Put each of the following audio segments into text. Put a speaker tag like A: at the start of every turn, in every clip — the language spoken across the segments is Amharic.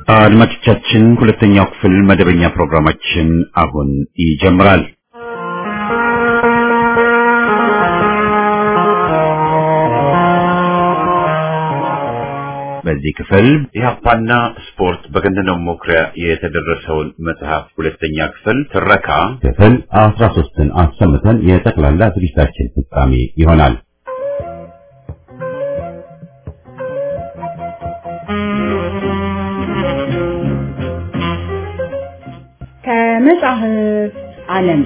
A: አድማጮቻችን ሁለተኛው ክፍል መደበኛ ፕሮግራማችን አሁን ይጀምራል። በዚህ ክፍል ኢህአፓና ስፖርት በገነነው መኩሪያ የተደረሰውን መጽሐፍ ሁለተኛ ክፍል ትረካ ክፍል አስራ ሶስትን አሰምተን የጠቅላላ ዝግጅታችን ፍጻሜ ይሆናል።
B: ከመጽሐፍ ዓለም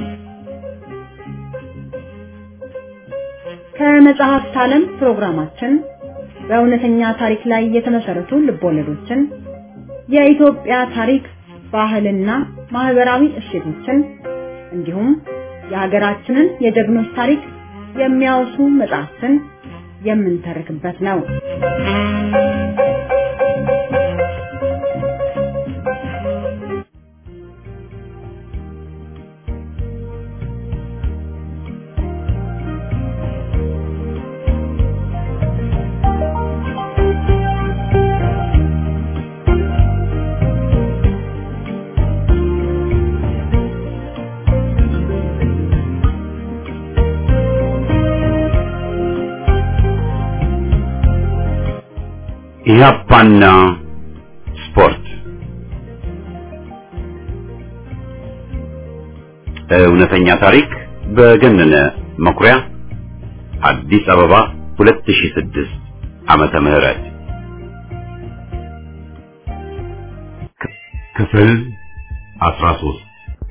B: ከመጽሐፍት ዓለም ፕሮግራማችን በእውነተኛ ታሪክ ላይ የተመሰረቱ ልቦለዶችን፣ የኢትዮጵያ ታሪክ፣ ባህልና ማህበራዊ እሴቶችን እንዲሁም የሀገራችንን የጀግኖች ታሪክ የሚያወሱ መጽሐፍትን የምንተርክበት ነው።
A: ኢህአፓና ስፖርት እውነተኛ ታሪክ በገነነ መኩሪያ አዲስ አበባ 2006 ዓመተ ምህረት ክፍል 13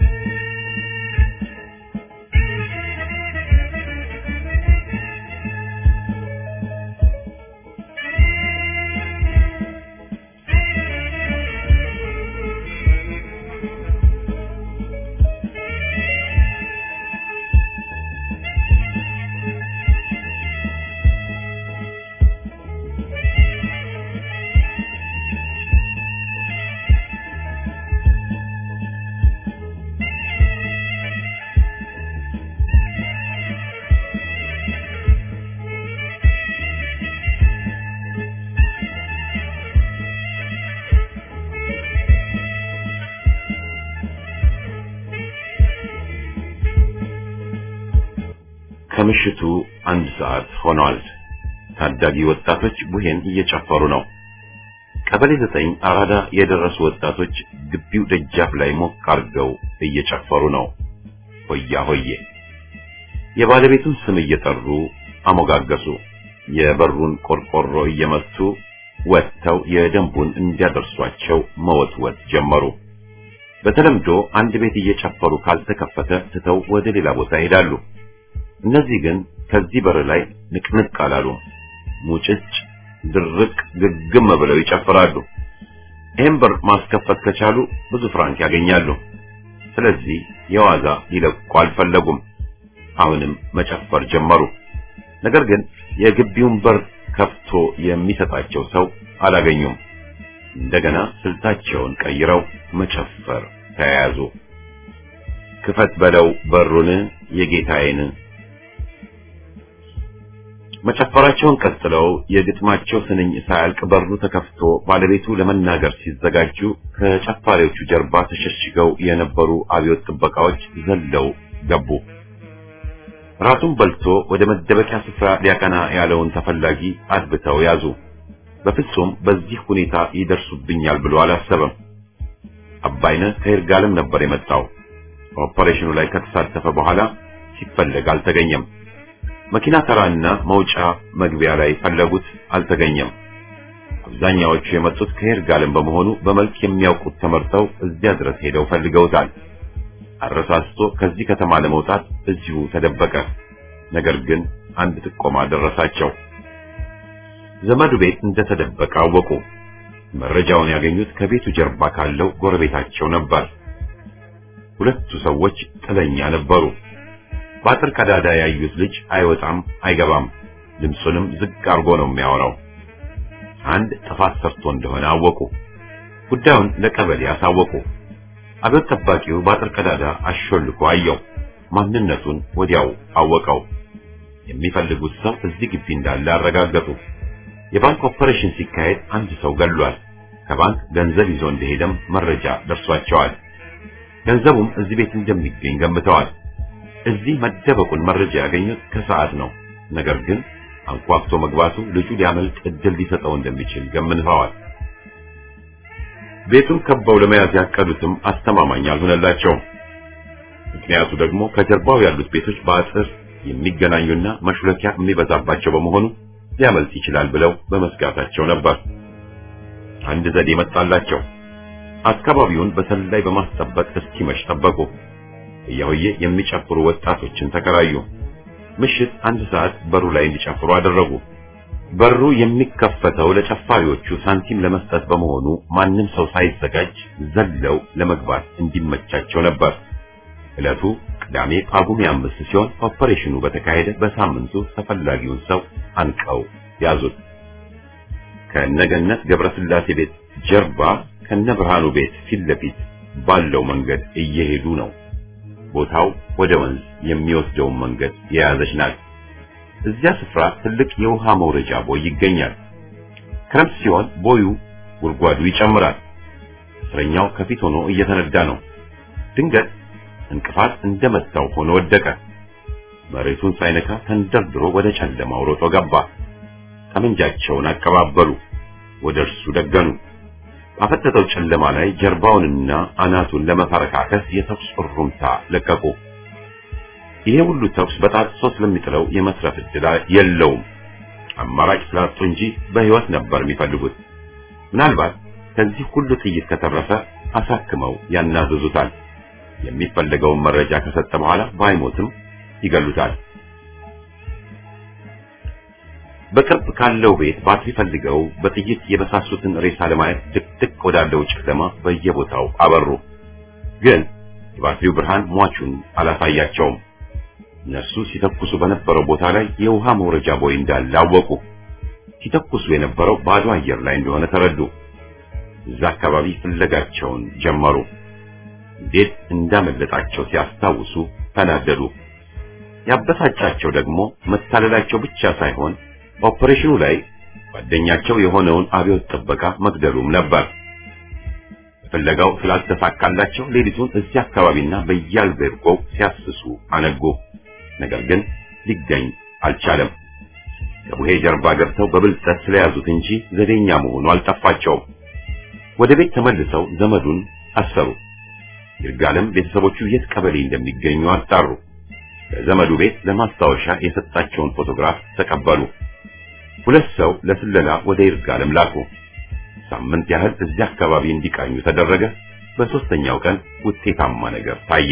A: ከምሽቱ አንድ ሰዓት ሆኗል። ታዳጊ ወጣቶች ቡሄን እየጨፈሩ ነው። ቀበሌ ዘጠኝ አራዳ የደረሱ ወጣቶች ግቢው ደጃፍ ላይ ሞቅ አርገው እየጨፈሩ ነው። ሆያ ሆዬ የባለቤቱን ስም እየጠሩ አሞጋገሱ። የበሩን ቆርቆሮ እየመቱ ወጥተው የደንቡን እንዲያደርሷቸው መወትወት ጀመሩ። በተለምዶ አንድ ቤት እየጨፈሩ ካልተከፈተ ትተው ወደ ሌላ ቦታ ይሄዳሉ። እነዚህ ግን ከዚህ በር ላይ ንቅንቅ አላሉም። ሙጭጭ ድርቅ ግግም ብለው ይጨፍራሉ። ይህን በር ማስከፈት ከቻሉ ብዙ ፍራንክ ያገኛሉ። ስለዚህ የዋዛ ሊለቁ አልፈለጉም። አሁንም መጨፈር ጀመሩ። ነገር ግን የግቢውን በር ከፍቶ የሚሰጣቸው ሰው አላገኙም። እንደገና ስልታቸውን ቀይረው መጨፈር ተያያዙ። ክፈት በለው በሩን የጌታዬን መጨፈራቸውን ቀጥለው የግጥማቸው ስንኝ ሳያልቅ በሩ ተከፍቶ ባለቤቱ ለመናገር ሲዘጋጁ ከጨፋሪዎቹ ጀርባ ተሸሽገው የነበሩ አብዮት ጥበቃዎች ዘለው ገቡ። ራቱን በልቶ ወደ መደበቂያ ስፍራ ሊያቀና ያለውን ተፈላጊ አድብተው ያዙ። በፍጹም በዚህ ሁኔታ ይደርሱብኛል ብሎ አላሰበም። አባይነህ ከይርጋለም ነበር የመጣው። ኦፐሬሽኑ ላይ ከተሳተፈ በኋላ ሲፈለግ አልተገኘም። መኪና ተራና መውጫ መግቢያ ላይ ፈለጉት፣ አልተገኘም። አብዛኛዎቹ የመጡት ከይርጋለም በመሆኑ በመልክ የሚያውቁት ተመርጠው እዚያ ድረስ ሄደው ፈልገውታል። አረሳስቶ ከዚህ ከተማ ለመውጣት እዚሁ ተደበቀ። ነገር ግን አንድ ጥቆማ ደረሳቸው። ዘመዱ ቤት እንደተደበቀ አወቁ። መረጃውን ያገኙት ከቤቱ ጀርባ ካለው ጎረቤታቸው ነበር። ሁለቱ ሰዎች ጥለኛ ነበሩ። በአጥር ቀዳዳ ያዩት ልጅ አይወጣም አይገባም፣ ድምፁንም ዝቅ አድርጎ ነው የሚያወራው። አንድ ጥፋት ሰርቶ እንደሆነ አወቁ። ጉዳዩን ለቀበሌ አሳወቁ። አብዮት ጠባቂው በአጥር ቀዳዳ አሾልኮ አየው። ማንነቱን ወዲያው አወቀው። የሚፈልጉት ሰው እዚህ ግቢ እንዳለ አረጋገጡ። የባንክ ኦፐሬሽን ሲካሄድ አንድ ሰው ገሏል። ከባንክ ገንዘብ ይዞ እንደሄደም መረጃ ደርሷቸዋል። ገንዘቡም እዚህ ቤት እንደሚገኝ ገምተዋል። እዚህ መደበቁን መረጃ ያገኙት ከሰዓት ነው። ነገር ግን አንኳኩቶ መግባቱ ልጁ ሊያመልጥ እድል ሊሰጠው እንደሚችል ገምተዋል። ቤቱን ከበው ለመያዝ ያቀዱትም አስተማማኝ አልሆነላቸውም። ምክንያቱ ደግሞ ከጀርባው ያሉት ቤቶች በአጥር የሚገናኙና መሹለኪያ የሚበዛባቸው በመሆኑ ሊያመልጥ ይችላል ብለው በመስጋታቸው ነበር። አንድ ዘዴ መጣላቸው። አካባቢውን በሰላይ በማስጠበቅ እስኪመሽ ጠበቁ። እያሆዬ የሚጨፍሩ ወጣቶችን ተከራዩ። ምሽት አንድ ሰዓት በሩ ላይ እንዲጨፍሩ አደረጉ። በሩ የሚከፈተው ለጨፋሪዎቹ ሳንቲም ለመስጠት በመሆኑ ማንም ሰው ሳይዘጋጅ ዘለው ለመግባት እንዲመቻቸው ነበር። ዕለቱ ቅዳሜ ጳጉሜ አምስት ሲሆን ኦፐሬሽኑ በተካሄደ በሳምንቱ ተፈላጊውን ሰው አንቀው ያዙት። ከነገነት ገብረስላሴ ቤት ጀርባ ከነብርሃኑ ቤት ፊት ለፊት ባለው መንገድ እየሄዱ ነው። ቦታው ወደ ወንዝ የሚወስደውን መንገድ የያዘች ናት። እዚያ ስፍራ ትልቅ የውሃ መውረጃ ቦይ ይገኛል። ክረምት ሲሆን ቦዩ ጉድጓዱ ይጨምራል። እስረኛው ከፊት ሆኖ እየተነዳ ነው። ድንገት እንቅፋት እንደመታው ሆኖ ወደቀ። መሬቱን ሳይነካ ተንደርድሮ ወደ ጨለማው ሮጦ ገባ። ጠመንጃቸውን አቀባበሉ፣ ወደ እርሱ ደገኑ። ባፈጠጠው ጨለማ ላይ ጀርባውንና አናቱን ለመፈረካከስ የተኩስ እሩምታ ለቀቁ። ይሄ ሁሉ ተኩስ በጣጥሶ ስለሚጥለው የመስረፍ ዕድል የለውም። አማራጭ ስላጡ እንጂ በሕይወት ነበር የሚፈልጉት። ምናልባት ከዚህ ሁሉ ጥይት ከተረፈ አሳክመው ያናዝዙታል። የሚፈለገውን መረጃ ከሰጠ በኋላ ባይሞትም ይገሉታል። በቅርብ ካለው ቤት ባትሪ ፈልገው በጥይት የበሳሱትን ሬሳ ለማየት ድቅድቅ ወዳለው ጨለማ በየቦታው አበሩ። ግን የባትሪው ብርሃን ሟቹን አላሳያቸውም። እነርሱ ሲተኩሱ በነበረው ቦታ ላይ የውሃ መውረጃ ቦይ እንዳለ አወቁ። ሲተኩሱ የነበረው ባዶ አየር ላይ እንደሆነ ተረዱ። እዛ አካባቢ ፍለጋቸውን ጀመሩ። እንዴት እንዳመለጣቸው ሲያስታውሱ ተናደዱ። ያበሳጫቸው ደግሞ መታለላቸው ብቻ ሳይሆን ኦፕሬሽኑ ላይ ጓደኛቸው የሆነውን አብዮት ጥበቃ መግደሉም ነበር። ፍለጋው ስላልተሳካላቸው ሌሊቱን እዚህ አካባቢና በየአልቤርጎው ሲያስሱ አነጉ። ነገር ግን ሊገኝ አልቻለም። ከቡሄ ጀርባ ገብተው በብልጠት ስለያዙት እንጂ ዘዴኛ መሆኑ አልጠፋቸውም። ወደ ቤት ተመልሰው ዘመዱን አሰሩ። ይርጋለም ቤተሰቦቹ የት ቀበሌ እንደሚገኙ አጣሩ። ከዘመዱ ቤት ለማስታወሻ የሰጣቸውን ፎቶግራፍ ተቀበሉ። ሁለት ሰው ለስለላ ወደ ይርጋለም ላኩ። ሳምንት ያህል እዚያ አካባቢ እንዲቃኙ ተደረገ። በሶስተኛው ቀን ውጤታማ ነገር ታየ።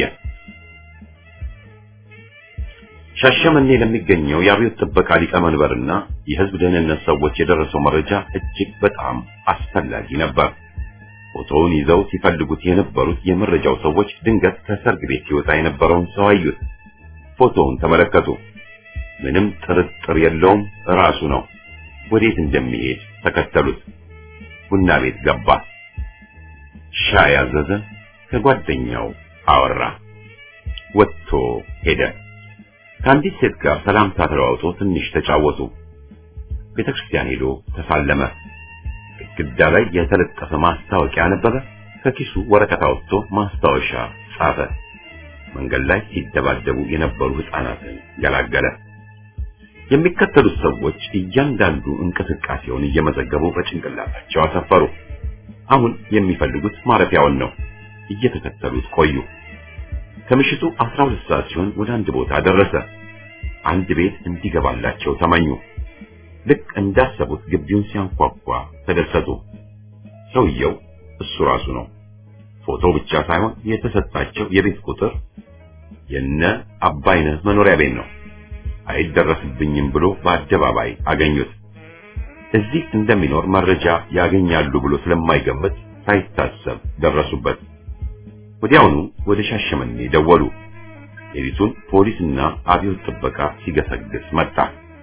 A: ሻሸመኔ ለሚገኘው የአብዮት ጥበቃ ሊቀመንበርና የሕዝብ ደህንነት ሰዎች የደረሰው መረጃ እጅግ በጣም አስፈላጊ ነበር። ፎቶውን ይዘው ሲፈልጉት የነበሩት የመረጃው ሰዎች ድንገት ከሰርግ ቤት ሲወጣ የነበረውን ሰው አዩት። ፎቶውን ተመለከቱ። ምንም ጥርጥር የለውም ራሱ ነው። ወዴት እንደሚሄድ ተከተሉት። ቡና ቤት ገባ። ሻይ አዘዘ። ከጓደኛው አወራ። ወጥቶ ሄደ። ከአንዲት ሴት ጋር ሰላምታ ተለዋውጦ ትንሽ ተጫወቱ። ቤተክርስቲያን ሄዶ ተሳለመ። ግድግዳ ላይ የተለጠፈ ማስታወቂያ አነበበ። ከኪሱ ወረቀት አውጥቶ ማስታወሻ ጻፈ። መንገድ ላይ ሲደባደቡ የነበሩ ሕፃናትን ገላገለ። የሚከተሉት ሰዎች እያንዳንዱ እንቅስቃሴውን እየመዘገቡ በጭንቅላታቸው አሰፈሩ። አሁን የሚፈልጉት ማረፊያውን ነው። እየተከተሉት ቆዩ። ከምሽቱ 12 ሰዓት ሲሆን ወደ አንድ ቦታ ደረሰ። አንድ ቤት እንዲገባላቸው ተመኙ። ልክ እንዳሰቡት ግቢውን ሲያንኳኳ ተደሰቱ። ሰውየው እሱ ራሱ ነው። ፎቶ ብቻ ሳይሆን የተሰጣቸው የቤት ቁጥር የነ አባይነህ መኖሪያ ቤት ነው። አይደረስብኝም ብሎ በአደባባይ አገኙት። እዚህ እንደሚኖር መረጃ ያገኛሉ ብሎ ስለማይገምት ሳይታሰብ ደረሱበት። ወዲያውኑ ወደ ሻሸመኔ ደወሉ። ሌሊቱን ፖሊስና አብዮት ጥበቃ ሲገሰግስ መጣ።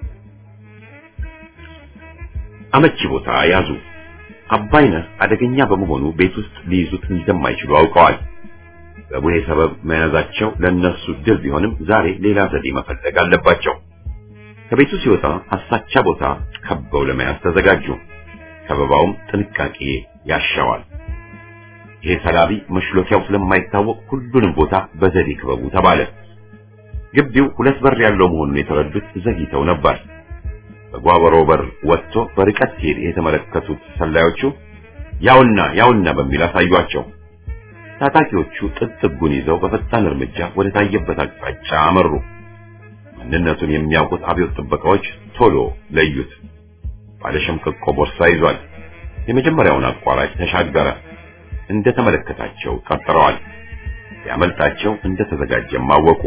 A: አመቺ ቦታ ያዙ። አባይነህ አደገኛ በመሆኑ ቤት ውስጥ ሊይዙት እንደማይችሉ አውቀዋል። በቡሄ ሰበብ መያዛቸው ለነሱ ድል ቢሆንም ዛሬ ሌላ ዘዴ መፈለግ አለባቸው። ከቤቱ ሲወጣ አሳቻ ቦታ ከበው ለመያዝ ተዘጋጁ። ከበባውም ጥንቃቄ ያሻዋል። ይሄ ሰላቢ መሽሎኪያው ስለማይታወቅ ሁሉንም ቦታ በዘዴ ክበቡ ተባለ። ግቢው ሁለት በር ያለው መሆኑን የተረዱት ዘግይተው ነበር። በጓበሮ በር ወጥቶ በርቀት ሲሄድ የተመለከቱት ሰላዮቹ ያውና ያውና በሚል አሳዩአቸው። ታጣቂዎቹ ጥጥጉን ይዘው በፈጣን እርምጃ ወደ ታየበት አቅጣጫ አመሩ። ማንነቱን የሚያውቁት አብዮት ጥበቃዎች ቶሎ ለዩት። ባለሸምቀቆ ቦርሳ ይዟል። የመጀመሪያውን አቋራጭ ተሻገረ። እንደተመለከታቸው ቀጥረዋል። ያመልጣቸው እንደተዘጋጀም አወቁ።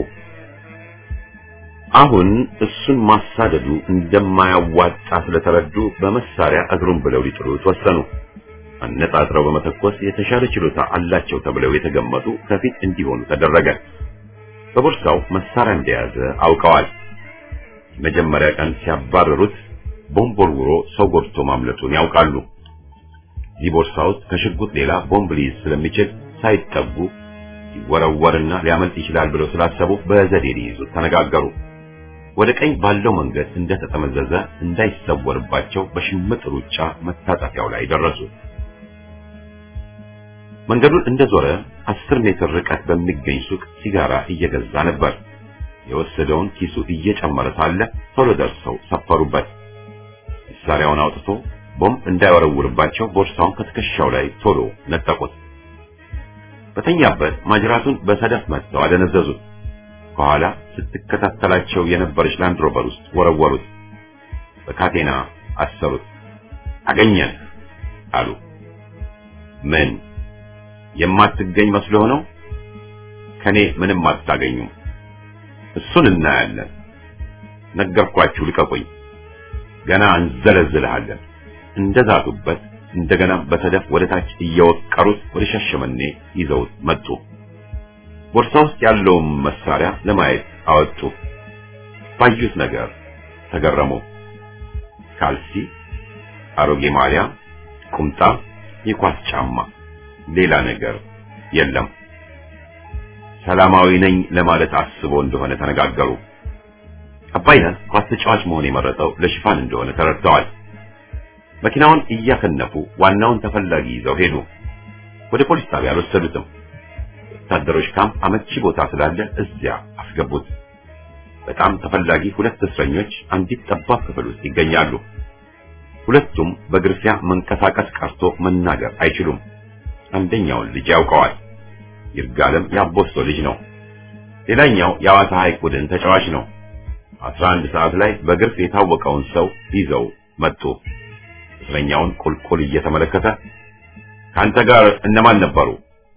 A: አሁን እሱን ማሳደዱ እንደማያዋጣ ስለተረዱ በመሳሪያ እግሩን ብለው ሊጥሉት ወሰኑ። አነጣጥረው በመተኮስ የተሻለ ችሎታ አላቸው ተብለው የተገመቱ ከፊት እንዲሆኑ ተደረገ። በቦርሳው መሳሪያ እንደያዘ አውቀዋል። የመጀመሪያ ቀን ሲያባረሩት ቦምብ ወርውሮ ሰው ጎድቶ ማምለጡን ያውቃሉ። እዚህ ቦርሳ ውስጥ ከሽጉጥ ሌላ ቦምብ ሊይዝ ስለሚችል ሳይጠጉ ይወረወርና ሊያመልጥ ይችላል ብለው ስላሰቡ በዘዴ ሊይዙት ተነጋገሩ። ወደ ቀኝ ባለው መንገድ እንደተጠመዘዘ እንዳይሰወርባቸው በሽምጥ ሩጫ መታጠፊያው ላይ ደረሱ። መንገዱን እንደዞረ አስር ሜትር ርቀት በሚገኝ ሱቅ ሲጋራ እየገዛ ነበር። የወሰደውን ኪሱ እየጨመረ ሳለ ቶሎ ደርሰው ሰፈሩበት። መሳሪያውን አውጥቶ ቦምብ እንዳይወረውርባቸው ቦርሳውን ከትከሻው ላይ ቶሎ ነጠቁት። በተኛበት ማጅራቱን በሰደፍ መጥተው አደነዘዙት። ከኋላ ስትከታተላቸው የነበረች ላንድ ሮቨር ውስጥ ወረወሩት። በካቴና አሰሩት። አገኘን አሉ። ምን የማትገኝ መስሎ ነው? ከኔ ምንም አታገኙም። እሱን እናያለን። ነገርኳችሁ፣ ልቀቁኝ። ገና እንዘለዝልሃለን። እንደዛቱበት እንደገና በሰደፍ ወደ ታች እየወቀሩት ወደ ሻሸመኔ ይዘውት መጡ። ቦርሳ ውስጥ ያለውን መሳሪያ ለማየት አወጡ። ባዩት ነገር ተገረሙ። ካልሲ፣ አሮጌ ማሊያ፣ ቁምጣ፣ የኳስ ጫማ፣ ሌላ ነገር የለም። ሰላማዊ ነኝ ለማለት አስቦ እንደሆነ ተነጋገሩ። አባይነህ ኳስ ተጫዋች መሆን የመረጠው ለሽፋን እንደሆነ ተረድተዋል። መኪናውን እያከነፉ ዋናውን ተፈላጊ ይዘው ሄዱ። ወደ ፖሊስ ጣቢያ አልወሰዱትም። ወታደሮች ካምፕ አመቺ ቦታ ስላለ እዚያ አስገቡት። በጣም ተፈላጊ ሁለት እስረኞች አንዲት ጠባብ ክፍል ውስጥ ይገኛሉ። ሁለቱም በግርፊያ መንቀሳቀስ ቀርቶ መናገር አይችሉም። አንደኛውን ልጅ ያውቀዋል። ይርጋለም የአቦስቶ ልጅ ነው። ሌላኛው የአዋሳ ሐይቅ ቡድን ተጫዋች ነው። አስራ አንድ ሰዓት ላይ በግርፍ የታወቀውን ሰው ይዘው መጡ። እስረኛውን ቁልቁል እየተመለከተ ካንተ ጋር እነማን ነበሩ?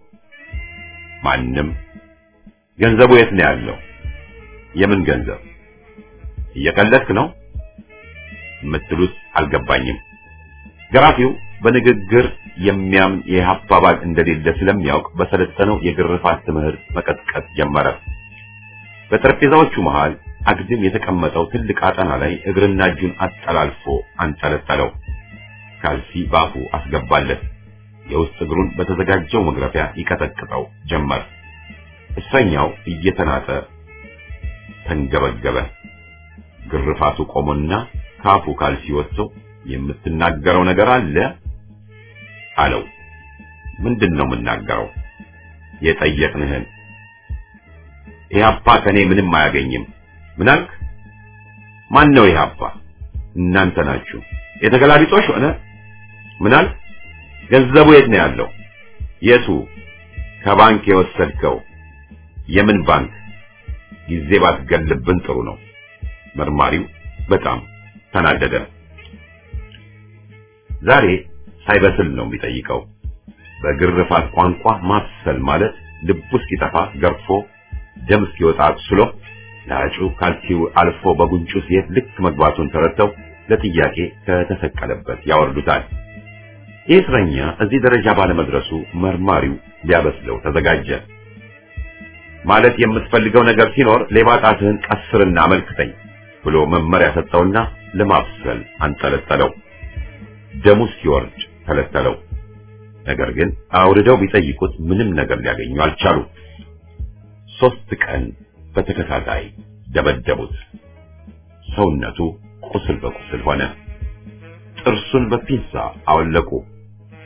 A: ማንም። ገንዘቡ የት ነው ያለው? የምን ገንዘብ? እየቀለድክ ነው የምትሉት አልገባኝም። ገራፊው በንግግር የሚያምን የኢህአፓ አባል እንደሌለ ስለሚያውቅ በሰለጠነው የግርፋት ትምህርት መቀጥቀጥ ጀመረ። በጠረጴዛዎቹ መሃል አግድም የተቀመጠው ትልቅ አጠና ላይ እግርና እጁን አጠላልፎ አንጠለጠለው። ካልሲ ባፉ አስገባለት። የውስጥ እግሩን በተዘጋጀው መግረፊያ ይቀጠቅጠው ጀመር። እስረኛው እየተናጠ ተንገበገበ። ግርፋቱ ቆሞና ካፉ ካልሲ ወጥቶ የምትናገረው ነገር አለ አለው። ምንድን ነው የምናገረው? የጠየቅንህን። ኢህአፓ ከኔ ምንም አያገኝም። ምን አልክ? ማን ነው ኢህአፓ? እናንተ ናችሁ። የተገላቢጦሽ ሆነ። ምን አልክ? ገንዘቡ የት ነው ያለው? የቱ? ከባንክ የወሰድከው? የምን ባንክ? ጊዜ ባትገልብን ጥሩ ነው። መርማሪው በጣም ተናደደ። ዛሬ ሳይበስል ነው የሚጠይቀው። በግርፋት ቋንቋ ማሰል ማለት ልቡ እስኪጠፋ ገርፎ ደም እስኪወጣ አቁስሎ ላጩ ካልሲው አልፎ በጉንጩ ሲሄድ ልክ መግባቱን ተረድተው ለጥያቄ ከተሰቀለበት ያወርዱታል። ይህ እስረኛ እዚህ ደረጃ ባለመድረሱ መርማሪው ሊያበስለው ተዘጋጀ። ማለት የምትፈልገው ነገር ሲኖር ሌባ ጣትህን ቀስርና አመልክተኝ ብሎ መመሪያ ሰጠውና ለማብሰል አንጠለጠለው። ደሙ እስኪወርድ ተለተለው። ነገር ግን አውርደው ቢጠይቁት ምንም ነገር ሊያገኙ አልቻሉ። ሶስት ቀን በተከታታይ ደበደቡት። ሰውነቱ ቁስል በቁስል ሆነ። ጥርሱን በፒንሳ አወለቁ።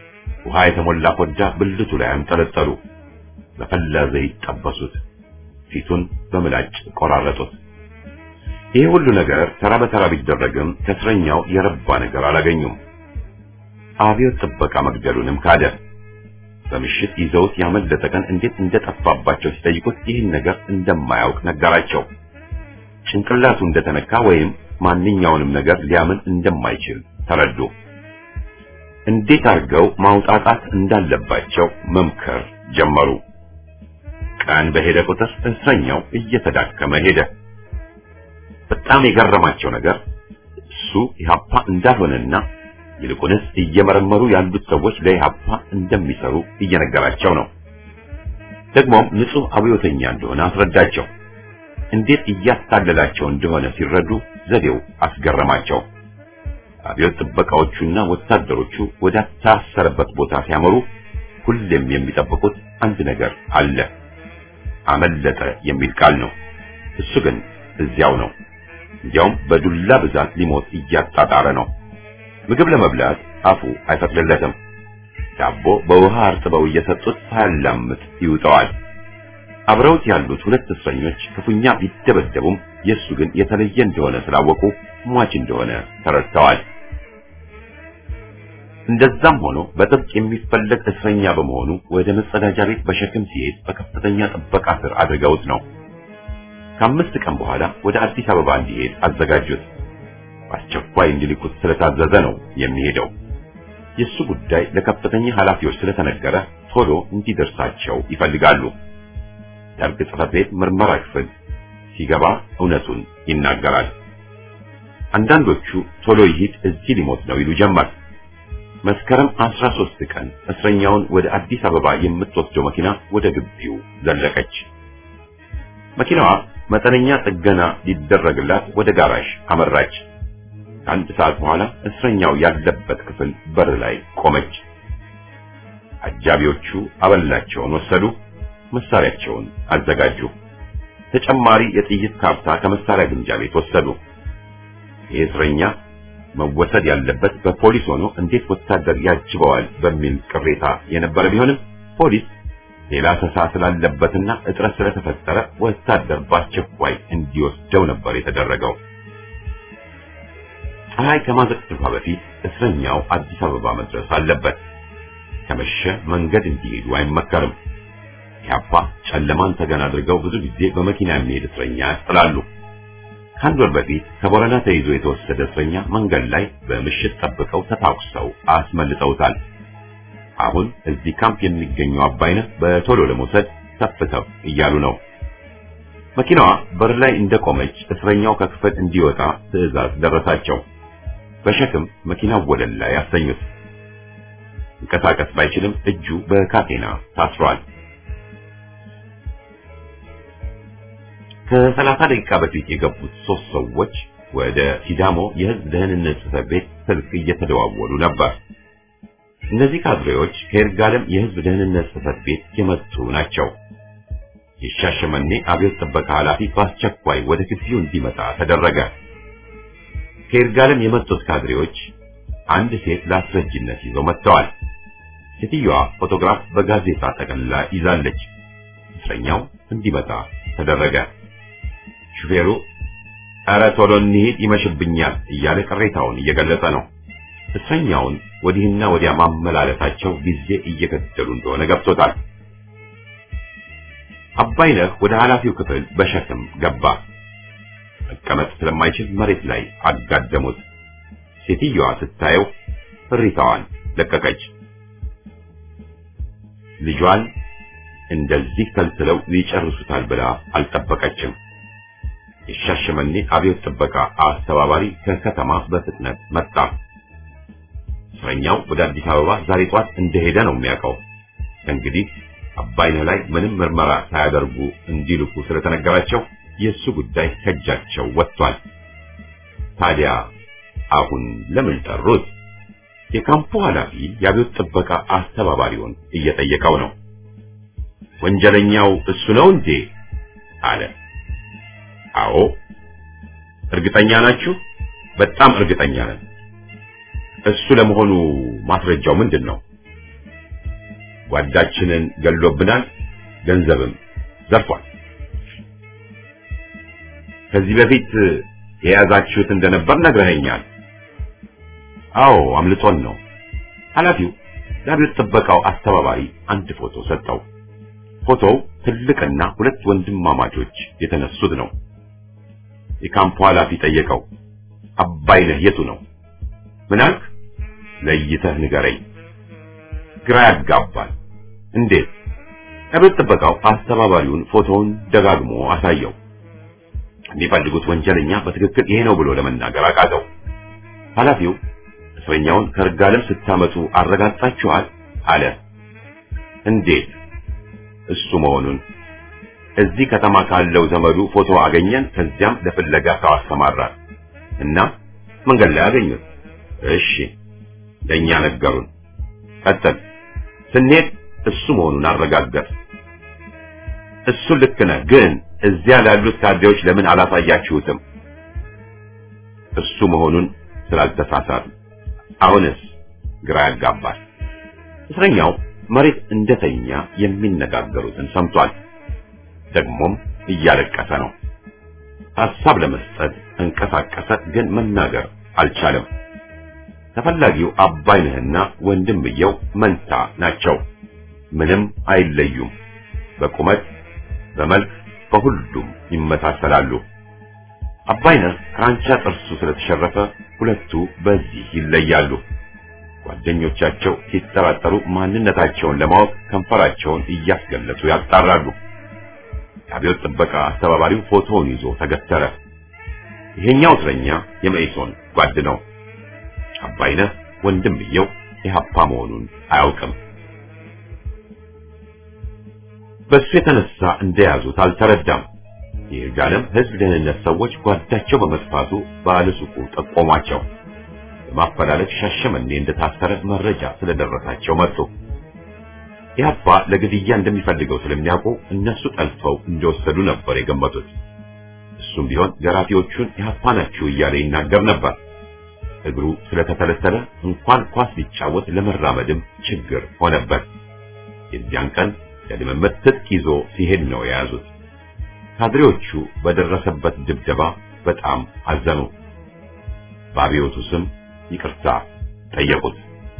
A: ውሃ የተሞላ ኮዳ ብልቱ ላይ አንጠለጠሉ። በፈላ ዘይት ጠበሱት። ፊቱን በምላጭ ቆራረጡት። ይህ ሁሉ ነገር ተራ በተራ ቢደረግም ከእስረኛው የረባ ነገር አላገኙም። አብዮት ጥበቃ መግደሉንም ካደ። በምሽት ይዘውት ያመለጠ ቀን እንዴት እንደጠፋባቸው ሲጠይቁት ይህን ነገር እንደማያውቅ ነገራቸው። ጭንቅላቱ እንደተነካ ወይም ማንኛውንም ነገር ሊያምን እንደማይችል ተረዱ። እንዴት አድርገው ማውጣጣት እንዳለባቸው መምከር ጀመሩ። ቀን በሄደ ቁጥር እስረኛው እየተዳከመ ሄደ። በጣም የገረማቸው ነገር እሱ ኢህአፓ እንዳልሆነና ይልቁንስ እየመረመሩ ያሉት ሰዎች ለኢህአፓ እንደሚሰሩ እየነገራቸው ነው። ደግሞም ንጹህ አብዮተኛ እንደሆነ አስረዳቸው። እንዴት እያታለላቸው እንደሆነ ሲረዱ ዘዴው አስገረማቸው። አብዮት ጥበቃዎቹና ወታደሮቹ ወደ ታሰረበት ቦታ ሲያመሩ ሁሌም የሚጠብቁት አንድ ነገር አለ። አመለጠ የሚል ቃል ነው። እሱ ግን እዚያው ነው። እንዲያውም በዱላ ብዛት ሊሞት እያጣጣረ ነው። ምግብ ለመብላት አፉ አይፈቅድለትም። ዳቦ በውሃ አርጥበው እየሰጡት ሳያላምጥ ይውጠዋል። አብረውት ያሉት ሁለት እስረኞች ክፉኛ ቢደበደቡም የእሱ ግን የተለየ እንደሆነ ስላወቁ ሟች እንደሆነ ተረድተዋል። እንደዛም ሆኖ በጥብቅ የሚፈለግ እስረኛ በመሆኑ ወደ መጸዳጃ ቤት በሸክም ሲሄድ በከፍተኛ ጥበቃ ስር አድርገውት ነው። ከአምስት ቀን በኋላ ወደ አዲስ አበባ እንዲሄድ አዘጋጁት። በአስቸኳይ እንዲልኩት ስለታዘዘ ነው የሚሄደው። የእሱ ጉዳይ ለከፍተኛ ኃላፊዎች ስለተነገረ ቶሎ እንዲደርሳቸው ይፈልጋሉ። ደርግ ጽሕፈት ቤት ምርመራ ክፍል ሲገባ እውነቱን ይናገራል። አንዳንዶቹ ቶሎ ይሂድ እዚህ ሊሞት ነው ይሉ ጀመር። መስከረም 13 ቀን እስረኛውን ወደ አዲስ አበባ የምትወስደው መኪና ወደ ግቢው ዘለቀች። መኪናዋ መጠነኛ ጥገና ሊደረግላት ወደ ጋራዥ አመራች። ከአንድ ሰዓት በኋላ እስረኛው ያለበት ክፍል በር ላይ ቆመች። አጃቢዎቹ አበላቸውን ወሰዱ፣ መሳሪያቸውን አዘጋጁ። ተጨማሪ የጥይት ካርታ ከመሳሪያ ግምጃ ቤት ወሰዱ። ይህ እስረኛ መወሰድ ያለበት በፖሊስ ሆኖ እንዴት ወታደር ያጅበዋል በሚል ቅሬታ የነበረ ቢሆንም ፖሊስ ሌላ ተሳ ስላለበትና እጥረት ስለተፈጠረ ወታደር በአስቸኳይ እንዲወስደው ነበር የተደረገው። ፀሐይ ከማዘቅዘፏ በፊት እስረኛው አዲስ አበባ መድረስ አለበት። ከመሸ መንገድ እንዲሄዱ አይመከርም። ኢህአፓ ጨለማን ተገን አድርገው ብዙ ጊዜ በመኪና የሚሄድ እስረኛ ያስጥላሉ። ከአንድ ወር በፊት ከቦረና ተይዞ የተወሰደ እስረኛ መንገድ ላይ በምሽት ጠብቀው ተታኩሰው አስመልጠውታል። አሁን እዚህ ካምፕ የሚገኘው አባይነህ በቶሎ ለመውሰድ ተፍ ተፍ እያሉ ነው። መኪናዋ በር ላይ እንደቆመች እስረኛው ከክፍል እንዲወጣ ትዕዛዝ ደረሳቸው። በሸክም መኪናው ወለል ላይ አሰኙት። እንቀሳቀስ ባይችልም እጁ በካቴና ታስሯል። ከሰላሳ ደቂቃ በፊት የገቡት ሶስት ሰዎች ወደ ሲዳሞ የሕዝብ ደህንነት ጽሕፈት ቤት ስልክ እየተደዋወሉ ነበር። እነዚህ ካድሬዎች ከይርጋለም የሕዝብ ደህንነት ጽሕፈት ቤት የመጡ ናቸው። የሻሸመኔ አብዮት ጥበቃ ኃላፊ በአስቸኳይ ወደ ግቢው እንዲመጣ ተደረገ። ከይርጋለም የመጡት ካድሬዎች አንድ ሴት ለአስረጅነት ይዘው መጥተዋል። ሴትዮዋ ፎቶግራፍ በጋዜጣ ጠቅልላ ይዛለች። እስረኛው እንዲመጣ ተደረገ። ሹፌሩ ኧረ ቶሎ እንሂድ ይመሽብኛል እያለ ቅሬታውን እየገለጸ ነው። እስረኛውን ወዲህና ወዲያ ማመላለሳቸው ጊዜ እየገደሉ እንደሆነ ገብቶታል። አባይነህ ወደ ኃላፊው ክፍል በሸክም ገባ። መቀመጥ ስለማይችል መሬት ላይ አጋደሙት። ሴትዮዋ ስታየው እሪታዋን ለቀቀች። ልጇን እንደዚህ ተልትለው ይጨርሱታል ብላ አልጠበቀችም። የሻሸመኔ አብዮት ጥበቃ አስተባባሪ ከከተማ በፍጥነት መጣ። እስረኛው ወደ አዲስ አበባ ዛሬ ጧት እንደሄደ ነው የሚያውቀው። እንግዲህ አባይነህ ላይ ምንም ምርመራ ሳያደርጉ እንዲልኩ ስለተነገራቸው የእሱ ጉዳይ ከእጃቸው ወጥቷል። ታዲያ አሁን ለምን ጠሩት? የካምፑ ኃላፊ የአብዮት ጥበቃ አስተባባሪውን እየጠየቀው ነው። ወንጀለኛው እሱ ነው እንዴ? አለ። አዎ። እርግጠኛ ናችሁ? በጣም እርግጠኛ ነን። እሱ ለመሆኑ ማስረጃው ምንድን ነው? ጓዳችንን ገሎብናል፣ ገንዘብም ዘርፏል። ከዚህ በፊት የያዛችሁት እንደነበር ነግረኸኛል። አዎ አምልጦን ነው። ኃላፊው ለአብዮት ጥበቃው አስተባባሪ አንድ ፎቶ ሰጠው። ፎቶው ትልቅና ሁለት ወንድማማቾች የተነሱት ነው። የካምፑ ኃላፊ ጠየቀው፣ አባይነህ የቱ ነው? ምን አልክ? ለይተህ ንገረኝ። ግራ ያጋባል። እንዴት? አብዮት ጥበቃው አስተባባሪውን ፎቶውን ደጋግሞ አሳየው። የሚፈልጉት ወንጀለኛ በትክክል ይሄ ነው ብሎ ለመናገር አቃተው። ኃላፊው እስረኛውን ከርጋለም ስታመጡ አረጋግጣችኋል? አለ። እንዴት? እሱ መሆኑን እዚህ ከተማ ካለው ዘመዱ ፎቶ አገኘን። ከዚያም ለፍለጋ ሰው አሰማራን እና መንገድ ላይ አገኙት። እሺ፣ ለእኛ ነገሩን። ቀጥል። ስንሄድ እሱ መሆኑን አረጋገጥ። እሱ ልክ ነህ፣ ግን እዚያ ላሉት ካድሬዎች ለምን አላሳያችሁትም? እሱ መሆኑን ስላልተሳሳት። አሁንስ ግራ ያጋባል። እስረኛው መሬት እንደተኛ የሚነጋገሩትን ሰምቷል። ደግሞም እያለቀሰ ነው። ሐሳብ ለመስጠት እንቀሳቀሰ፣ ግን መናገር አልቻለም። ተፈላጊው አባይነህና ወንድምየው መንታ ናቸው። ምንም አይለዩም። በቁመት በመልክ በሁሉም ይመሳሰላሉ። አባይነህ ክራንቻ ጥርሱ ስለተሸረፈ ሁለቱ በዚህ ይለያሉ። ጓደኞቻቸው ሲጠራጠሩ ማንነታቸውን ለማወቅ ከንፈራቸውን እያስገለጹ ያጣራሉ። የአብዮት ጥበቃ አስተባባሪው ፎቶውን ይዞ ተገተረ። ይሄኛው እስረኛ የመኢሶን ጓድ ነው። አባይነህ ወንድምየው የሀፓ መሆኑን አያውቅም። በሱ የተነሳ እንደያዙት አልተረዳም። የይርጋለም ሕዝብ ደህንነት ሰዎች ጓዳቸው በመጥፋቱ ባለሱቁ ጠቆሟቸው። በማፈላለግ ሻሸመኔ እንደታሰረ መረጃ ስለደረሳቸው መጡ። ኢህአፓ ለግድያ እንደሚፈልገው ስለሚያውቁ እነሱ ጠልፈው እንደወሰዱ ነበር የገመቱት። እሱም ቢሆን ገራፊዎቹን ኢህአፓ ናችሁ እያለ ይናገር ነበር። እግሩ ስለተተለተለ እንኳን ኳስ ሊጫወት ለመራመድም ችግር ሆነበት። የዚያን ቀን ለልምምድ ትጥቅ ይዞ ሲሄድ ነው የያዙት። ካድሬዎቹ በደረሰበት ድብደባ በጣም አዘኑ። በአብዮቱ ስም ይቅርታ ጠየቁት።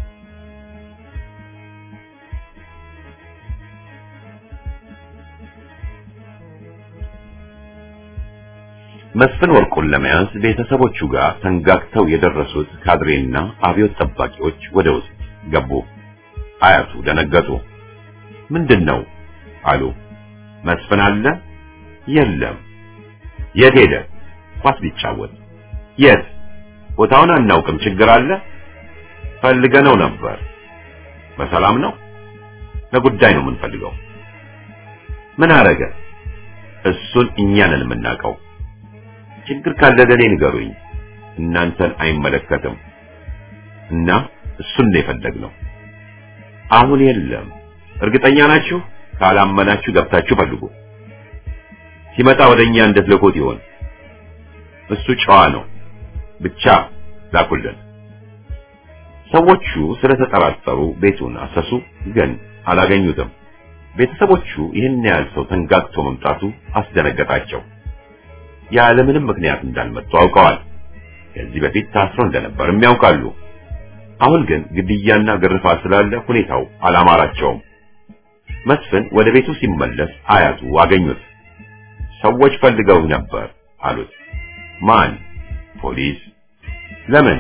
A: መስፍን ወርቁን ለመያዝ ቤተሰቦቹ ጋር ተንጋግተው የደረሱት ካድሬና አብዮት ጠባቂዎች ወደ ውስጥ ገቡ። አያቱ ደነገጡ። ምንድን ነው አሉ። መስፍን አለ? የለም። የት ሄደ? ኳስ ሊጫወት። የት? ቦታውን አናውቅም። ችግር አለ? ፈልገነው ነበር። በሰላም ነው? ለጉዳይ ነው የምንፈልገው። ምን አረገ? እሱን እኛ ነን የምናውቀው። ችግር ካለ ለኔ ንገሩኝ። እናንተን አይመለከትም። እና እሱን ነው የፈለግነው። አሁን የለም። እርግጠኛ ናችሁ? ካላመናችሁ ገብታችሁ ፈልጉ። ሲመጣ ወደኛ እንድትልኩት ይሆን። እሱ ጨዋ ነው። ብቻ ላኩልን። ሰዎቹ ስለተጠራጠሩ ቤቱን አሰሱ፣ ግን አላገኙትም። ቤተሰቦቹ ይህን ያህል ሰው ተንጋግቶ መምጣቱ አስደነገጣቸው። ያለምንም ምክንያት እንዳልመጡ አውቀዋል። ከዚህ በፊት ታስሮ እንደነበርም ያውቃሉ። አሁን ግን ግድያና ግርፋት ስላለ ሁኔታው አላማራቸውም። መስፍን ወደ ቤቱ ሲመለስ አያቱ አገኙት። ሰዎች ፈልገው ነበር አሉት። ማን? ፖሊስ። ለምን?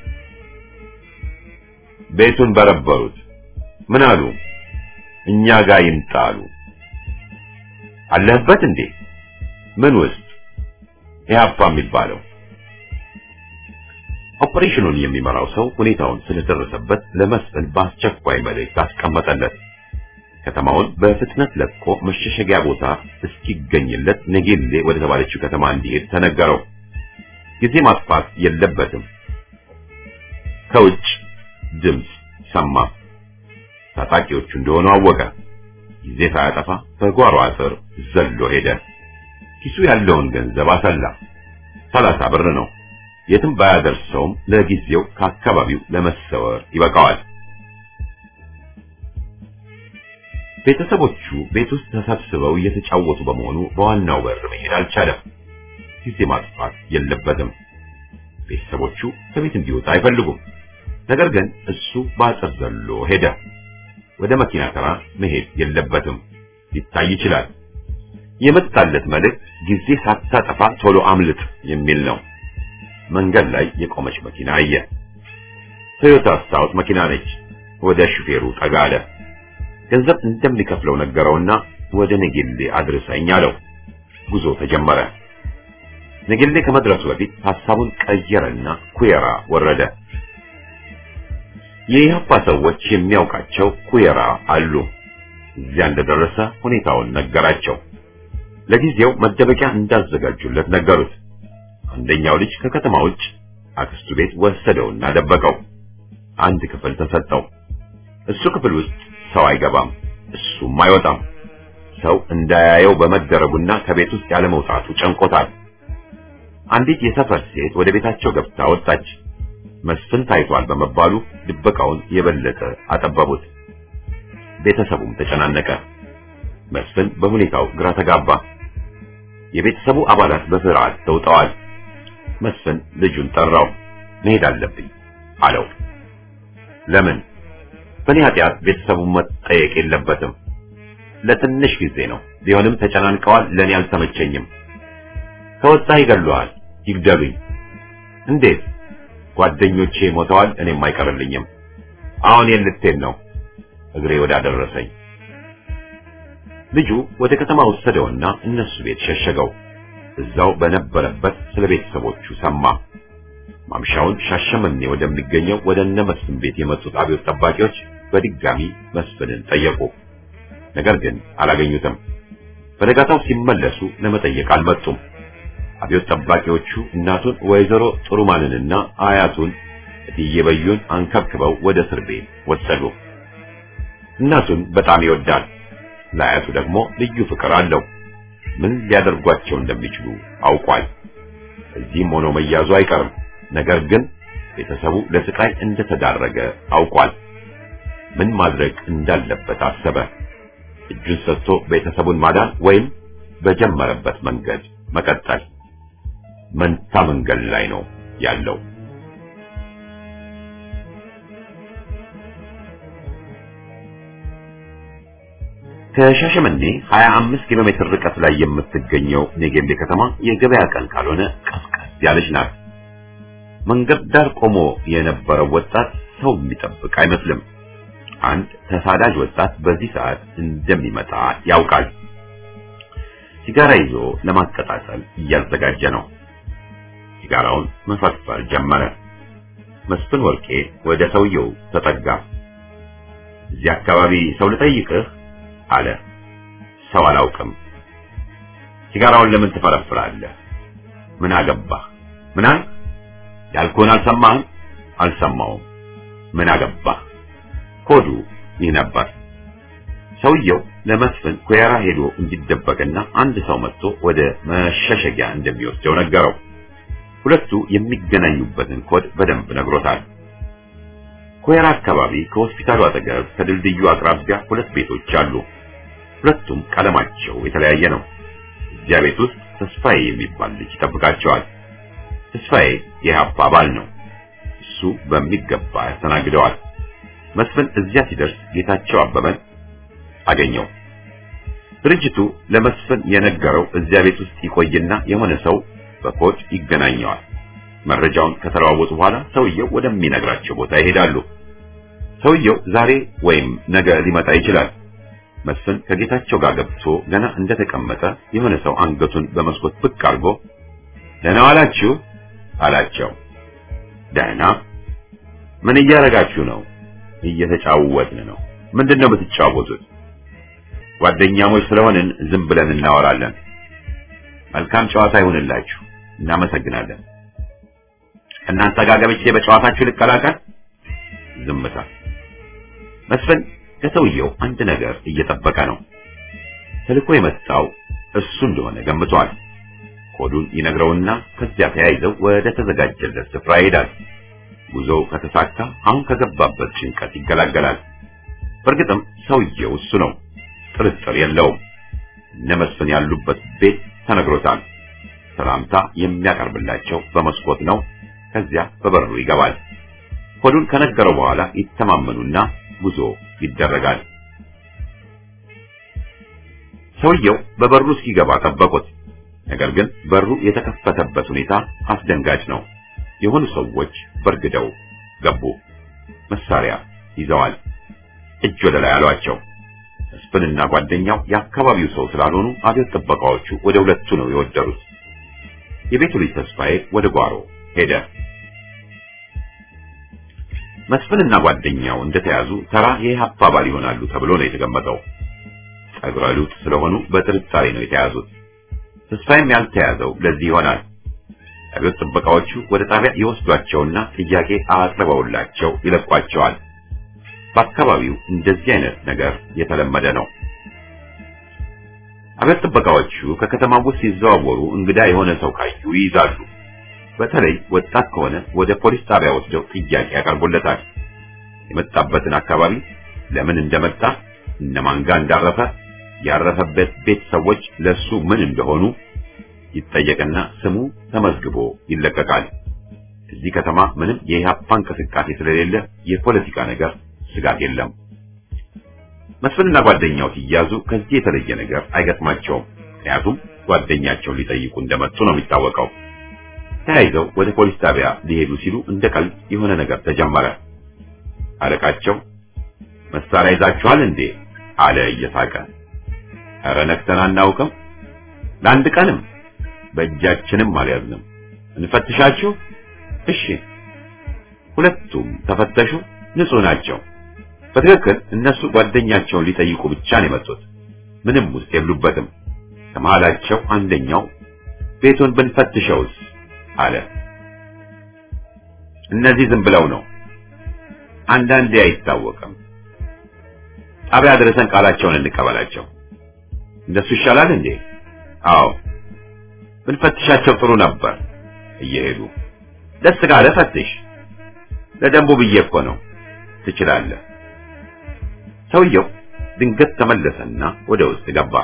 A: ቤቱን በረበሩት። ምን አሉ? እኛ ጋር ይምጣ አሉ። አለህበት እንዴ? ምን ውስጥ? ኢህአፓ የሚባለው ኦፕሬሽኑን የሚመራው ሰው ሁኔታውን ስለደረሰበት ለመስፍን በአስቸኳይ መልእክት አስቀመጠለት። ከተማውን በፍጥነት ለቆ መሸሸጊያ ቦታ እስኪገኝለት ነጌሌ ወደ ተባለችው ከተማ እንዲሄድ ተነገረው። ጊዜ ማጥፋት የለበትም። ከውጭ ድምፅ ሰማ። ታጣቂዎቹ እንደሆኑ አወቀ። ጊዜ ሳያጠፋ በጓሮ አጥር ዘሎ ሄደ። ኪሱ ያለውን ገንዘብ አሰላ። ሰላሳ ብር ነው። የትም ባያደርሰውም ለጊዜው ከአካባቢው ለመሰወር ይበቃዋል። ቤተሰቦቹ ቤት ውስጥ ተሰብስበው እየተጫወቱ በመሆኑ በዋናው በር መሄድ አልቻለም። ጊዜ ማጥፋት የለበትም። ቤተሰቦቹ ከቤት እንዲወጣ አይፈልጉም። ነገር ግን እሱ በአጥር ዘሎ ሄደ። ወደ መኪና ተራ መሄድ የለበትም። ሊታይ ይችላል። የመጣለት መልእክት ጊዜ ሳታጠፋ ቶሎ አምልጥ የሚል ነው። መንገድ ላይ የቆመች መኪና አየ። ቶዮታ ስታውት መኪና ነች። ወደ ሹፌሩ ጠጋ አለ። ገንዘብ እንደሚከፍለው ነገረውና ወደ ነጌሌ አድርሰኝ አለው። ጉዞ ተጀመረ። ነጌሌ ከመድረሱ በፊት ሐሳቡን ቀየረና ኩየራ ወረደ። የኢህአፓ ሰዎች የሚያውቃቸው ኩየራ አሉ። እዚያ እንደደረሰ ሁኔታውን ነገራቸው። ለጊዜው መደበቂያ እንዳዘጋጁለት ነገሩት። አንደኛው ልጅ ከከተማ ውጭ አክስቱ ቤት ወሰደውና ደበቀው። አንድ ክፍል ተሰጠው። እሱ ክፍል ውስጥ ሰው አይገባም፣ እሱም አይወጣም። ሰው እንዳያየው በመደረጉና ከቤት ውስጥ ያለ መውጣቱ ጨንቆታል። አንዲት የሰፈር ሴት ወደ ቤታቸው ገብታ ወጣች። መስፍን ታይቷል በመባሉ ድበቃውን የበለጠ አጠበቡት። ቤተሰቡም ተጨናነቀ። መስፍን በሁኔታው ግራ ተጋባ። የቤተሰቡ አባላት በፍርሃት ተውጠዋል። መስፍን ልጁን ጠራው። መሄድ አለብኝ አለው። ለምን? በእኔ ኃጢአት ቤተሰቡ መጠየቅ የለበትም። ለትንሽ ጊዜ ነው። ቢሆንም ተጨናንቀዋል። ለእኔ አልተመቸኝም። ከወጣ ይገሉሃል። ይግደሉኝ። እንዴት? ጓደኞቼ ሞተዋል፣ እኔም አይቀርልኝም። አሁን የት ልትሄድ ነው? እግሬ ወዳደረሰኝ። ልጁ ወደ ከተማ ወሰደውና እነሱ ቤት ሸሸገው። እዛው በነበረበት ስለ ቤተሰቦቹ ሰማ። ማምሻውን ሻሸመኔ ወደሚገኘው ወደ እነ መስፍን ቤት የመጡት አብዮት ጠባቂዎች በድጋሚ መስፍንን ጠየቁ። ነገር ግን አላገኙትም። በነጋታው ሲመለሱ ለመጠየቅ አልመጡም። አብዮት ጠባቂዎቹ እናቱን ወይዘሮ ጥሩማንንና አያቱን እትዬ በዩን አንከብክበው ወደ እስር ቤት ወሰዱ። እናቱን በጣም ይወዳል፣ ለአያቱ ደግሞ ልዩ ፍቅር አለው። ምን ሊያደርጓቸው እንደሚችሉ አውቋል። እዚህም ሆኖ መያዙ አይቀርም። ነገር ግን ቤተሰቡ ለስቃይ እንደተዳረገ አውቋል። ምን ማድረግ እንዳለበት አሰበ። እጁን ሰጥቶ ቤተሰቡን ማዳን ወይም በጀመረበት መንገድ መቀጠል። መንታ መንገድ ላይ ነው ያለው። ከሻሸመኔ 25 ኪሎ ሜትር ርቀት ላይ የምትገኘው ኔጌሌ ከተማ የገበያ ቀን ካልሆነ ቀዝቀዝ ያለች ናት። መንገድ ዳር ቆሞ የነበረው ወጣት ሰው የሚጠብቅ አይመስልም። አንድ ተሳዳጅ ወጣት በዚህ ሰዓት እንደሚመጣ ያውቃል። ሲጋራ ይዞ ለማቀጣጠል እያዘጋጀ ነው። ሲጋራውን መፈርፈር ጀመረ። መስፍን ወርቄ ወደ ሰውየው ተጠጋ። እዚህ አካባቢ ሰው ልጠይቅህ አለ። ሰው አላውቅም። ሲጋራውን ለምን ትፈረፍራለህ? ምን አገባህ? ምን አልክ? ያልኩህን አልሰማህም? አልሰማውም። ምን አገባህ? ኮዱ ይህ ነበር። ሰውየው ለመስፍን ኩየራ ሄዶ እንዲደበቅና አንድ ሰው መጥቶ ወደ መሸሸጊያ እንደሚወስደው ነገረው። ሁለቱ የሚገናኙበትን ኮድ በደንብ ነግሮታል። ኩየራ አካባቢ ከሆስፒታሉ አጠገብ ከድልድዩ አቅራቢያ ሁለት ቤቶች አሉ። ሁለቱም ቀለማቸው የተለያየ ነው። እዚያ ቤት ውስጥ ተስፋዬ የሚባል ልጅ ይጠብቃቸዋል። ተስፋዬ የኢህአፓ አባል ነው። እሱ በሚገባ ያስተናግደዋል። መስፍን እዚያ ሲደርስ ጌታቸው አበበን አገኘው። ድርጅቱ ለመስፍን የነገረው እዚያ ቤት ውስጥ ይቆይና የሆነ ሰው በኮድ ይገናኘዋል። መረጃውን ከተለዋወጡ በኋላ ሰውየው ወደሚነግራቸው ቦታ ይሄዳሉ። ሰውየው ዛሬ ወይም ነገ ሊመጣ ይችላል። መስፍን ከጌታቸው ጋር ገብቶ ገና እንደተቀመጠ የሆነ ሰው አንገቱን በመስኮት ብቅ አድርጎ ደህና ዋላችሁ አላቸው። ደህና። ምን እያደረጋችሁ ነው? እየተጫወትን ነው። ምንድን ነው የምትጫወቱት? ጓደኛሞች ስለሆንን ዝም ብለን እናወራለን። መልካም ጨዋታ ይሁንላችሁ። እናመሰግናለን። እናንተ ጋር ገብቼ በጨዋታችሁ ልቀላቀል? ዝምታ። መስፍን ከሰውየው አንድ ነገር እየጠበቀ ነው። ተልኮ የመጣው እሱ እንደሆነ ገምቷል። ኮዱን ይነግረውና ከዚያ ተያይዘው ወደ ተዘጋጀለት ስፍራ ይሄዳል። ጉዞው ከተሳካ አሁን ከገባበት ጭንቀት ይገላገላል። በእርግጥም ሰውየው እሱ ነው። ጥርጥር የለውም። እነ መስፍን ያሉበት ቤት ተነግሮታል። ሰላምታ የሚያቀርብላቸው በመስኮት ነው። ከዚያ በበሩ ይገባል። ሆዱን ከነገረው በኋላ ይተማመኑና ጉዞ ይደረጋል። ሰውየው በበሩ እስኪገባ ጠበቁት። ነገር ግን በሩ የተከፈተበት ሁኔታ አስደንጋጭ ነው። የሆኑ ሰዎች በርግደው ገቡ። መሳሪያ ይዘዋል። እጅ ወደ ላይ አሏቸው። መስፍንና ጓደኛው የአካባቢው ሰው ስላልሆኑ አብዮት ጥበቃዎቹ ወደ ሁለቱ ነው የወደሩት። የቤቱ ልጅ ተስፋዬ ወደ ጓሮ ሄደ። መስፍንና ጓደኛው እንደተያዙ ተራ የኢህአፓ አባል ይሆናሉ ተብሎ ነው የተገመተው። ጸጉረ ልውጥ ስለሆኑ በጥርጣሬ ነው የተያዙት። ተስፋዬም ያልተያዘው ለዚህ ይሆናል። አብዮት ጥበቃዎቹ ወደ ጣቢያ ይወስዷቸውና ጥያቄ አቅርበውላቸው ይለቋቸዋል። በአካባቢው እንደዚህ አይነት ነገር የተለመደ ነው። አብዮት ጥበቃዎቹ ከከተማው ውስጥ ሲዘዋወሩ እንግዳ የሆነ ሰው ካዩ ይይዛሉ። በተለይ ወጣት ከሆነ ወደ ፖሊስ ጣቢያ ወስደው ጥያቄ ያቀርቡለታል። የመጣበትን አካባቢ፣ ለምን እንደመጣ፣ እነማን ጋር እንዳረፈ፣ ያረፈበት ቤት ሰዎች ለሱ ምን እንደሆኑ ይጠየቅና ስሙ ተመዝግቦ ይለቀቃል። እዚህ ከተማ ምንም የኢህአፓ እንቅስቃሴ ስለሌለ የፖለቲካ ነገር ስጋት የለም። መስፍንና ጓደኛው ሲያዙ ከዚህ የተለየ ነገር አይገጥማቸውም። ምክንያቱም ጓደኛቸውን ሊጠይቁ እንደመጡ ነው የሚታወቀው። ተያይዘው ወደ ፖሊስ ጣቢያ ሊሄዱ ሲሉ እንደ ቀልድ የሆነ ነገር ተጀመረ። አለቃቸው መሳሪያ ይዛችኋል እንዴ አለ እየሳቀ። ኧረ ነክተን አናውቅም፣ ለአንድ ቀንም በእጃችንም አልያዝንም። እንፈትሻችሁ? እሺ። ሁለቱም ተፈተሹ፣ ንጹህ ናቸው። በትክክል እነሱ ጓደኛቸውን ሊጠይቁ ብቻ ነው የመጡት። ምንም ውስጥ የሉበትም። ከመሃላቸው አንደኛው ቤቱን ብንፈትሸውስ አለ። እነዚህ ዝም ብለው ነው፣ አንዳንዴ አይታወቅም። ጣቢያ ድረሰን ቃላቸውን እንቀበላቸው። እንደሱ ይሻላል እንዴ? አዎ ብንፈትሻቸው ጥሩ ነበር። እየሄዱ ደስ ካለ ፈትሽ። ለደንቡ ብዬ እኮ ነው። ትችላለህ። ሰውየው ድንገት ተመለሰና ወደ ውስጥ ገባ።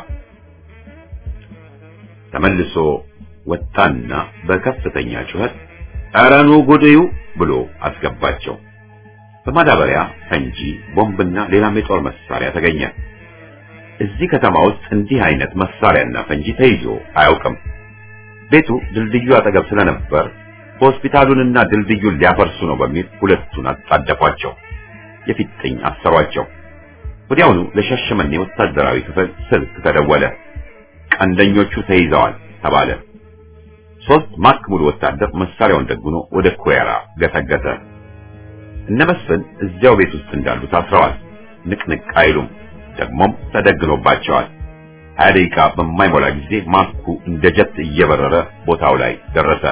A: ተመልሶ ወጣና በከፍተኛ ጩኸት ኧረ ኑ ጉድዩ ብሎ አስገባቸው። በማዳበሪያ ፈንጂ፣ ቦምብና ሌላም የጦር መሳሪያ ተገኘ። እዚህ ከተማ ውስጥ እንዲህ አይነት መሳሪያና ፈንጂ ተይዞ አያውቅም። ቤቱ ድልድዩ አጠገብ ስለነበር ሆስፒታሉንና ድልድዩን ሊያፈርሱ ነው በሚል ሁለቱን አጣደፏቸው። የፊጥኝ አሰሯቸው። ወዲያውኑ ለሻሸመኔ ወታደራዊ ክፍል ስልክ ተደወለ። ቀንደኞቹ ተይዘዋል ተባለ። ሶስት ማክ ሙሉ ወታደር መሳሪያውን ደግኖ ወደ ኩዌራ ገሰገሰ። እነ መስፍን እዚያው ቤት ውስጥ እንዳሉ ታስረዋል። ንቅንቅ አይሉም። ደግሞም ተደግኖባቸዋል። ሀያ ደቂቃ በማይሞላ ጊዜ ማኩ እንደ ጀት እየበረረ ቦታው ላይ ደረሰ።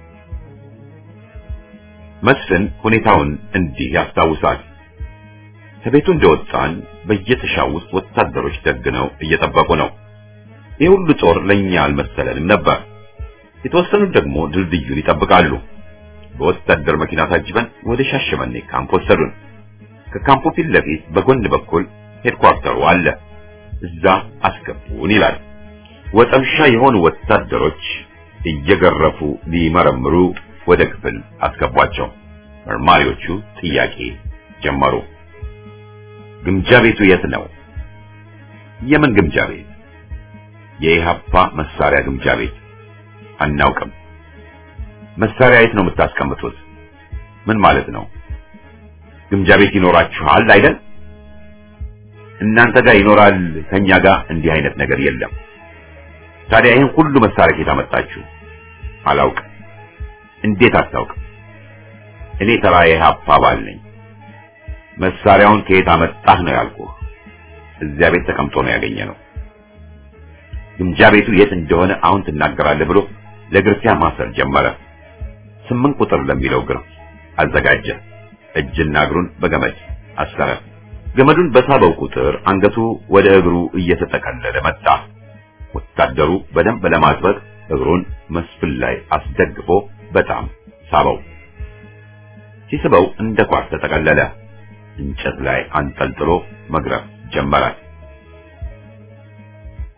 A: መስፍን ሁኔታውን እንዲህ ያስታውሳል። ከቤቱ እንደወጣን በየጥሻው ውስጥ ወታደሮች ደግነው እየጠበቁ ነው። ይህ ሁሉ ጦር ለኛ አልመሰለንም ነበር። የተወሰኑት ደግሞ ድልድዩን ይጠብቃሉ። በወታደር መኪና ታጅበን ወደ ሻሸመኔ ካምፕ ወሰዱን። ከካምፑ ፊት ለፊት በጎን በኩል ሄድኳርተሩ አለ። እዛ አስገቡን ይላል። ወጠምሻ የሆኑ ወታደሮች እየገረፉ ሊመረምሩ ወደ ክፍል አስገቧቸው። መርማሪዎቹ ጥያቄ ጀመሩ። ግምጃ ቤቱ የት ነው? የምን ግምጃ ቤት? የኢሃፓ መሳሪያ ግምጃ ቤት። አናውቅም። መሳሪያ የት ነው የምታስቀምጡት? ምን ማለት ነው? ግምጃ ቤት ይኖራችኋል አይደል? እናንተ ጋር ይኖራል፣ ከኛ ጋር እንዲህ አይነት ነገር የለም። ታዲያ ይህን ሁሉ መሳሪያ ከየት አመጣችሁ? አላውቅም። እንዴት አታውቅም? እኔ ተራ የኢሃፓ አባል ነኝ። መሳሪያውን ከየት አመጣህ ነው ያልኩህ። እዚያ ቤት ተቀምጦ ነው ያገኘነው። ግምጃ ቤቱ የት እንደሆነ አሁን ትናገራለህ ብሎ ለግርፊያ ማሰር ጀመረ። ስምንት ቁጥር ለሚለው ግርፍ አዘጋጀ። እጅና እግሩን በገመድ አሰረ። ገመዱን በሳበው ቁጥር አንገቱ ወደ እግሩ እየተጠቀለለ መጣ። ወታደሩ በደንብ ለማጥበቅ እግሩን መስፍን ላይ አስደግፎ በጣም ሳበው። ሲስበው እንደ ኳስ ተጠቀለለ። እንጨት ላይ አንጠልጥሎ መግረፍ ጀመረ።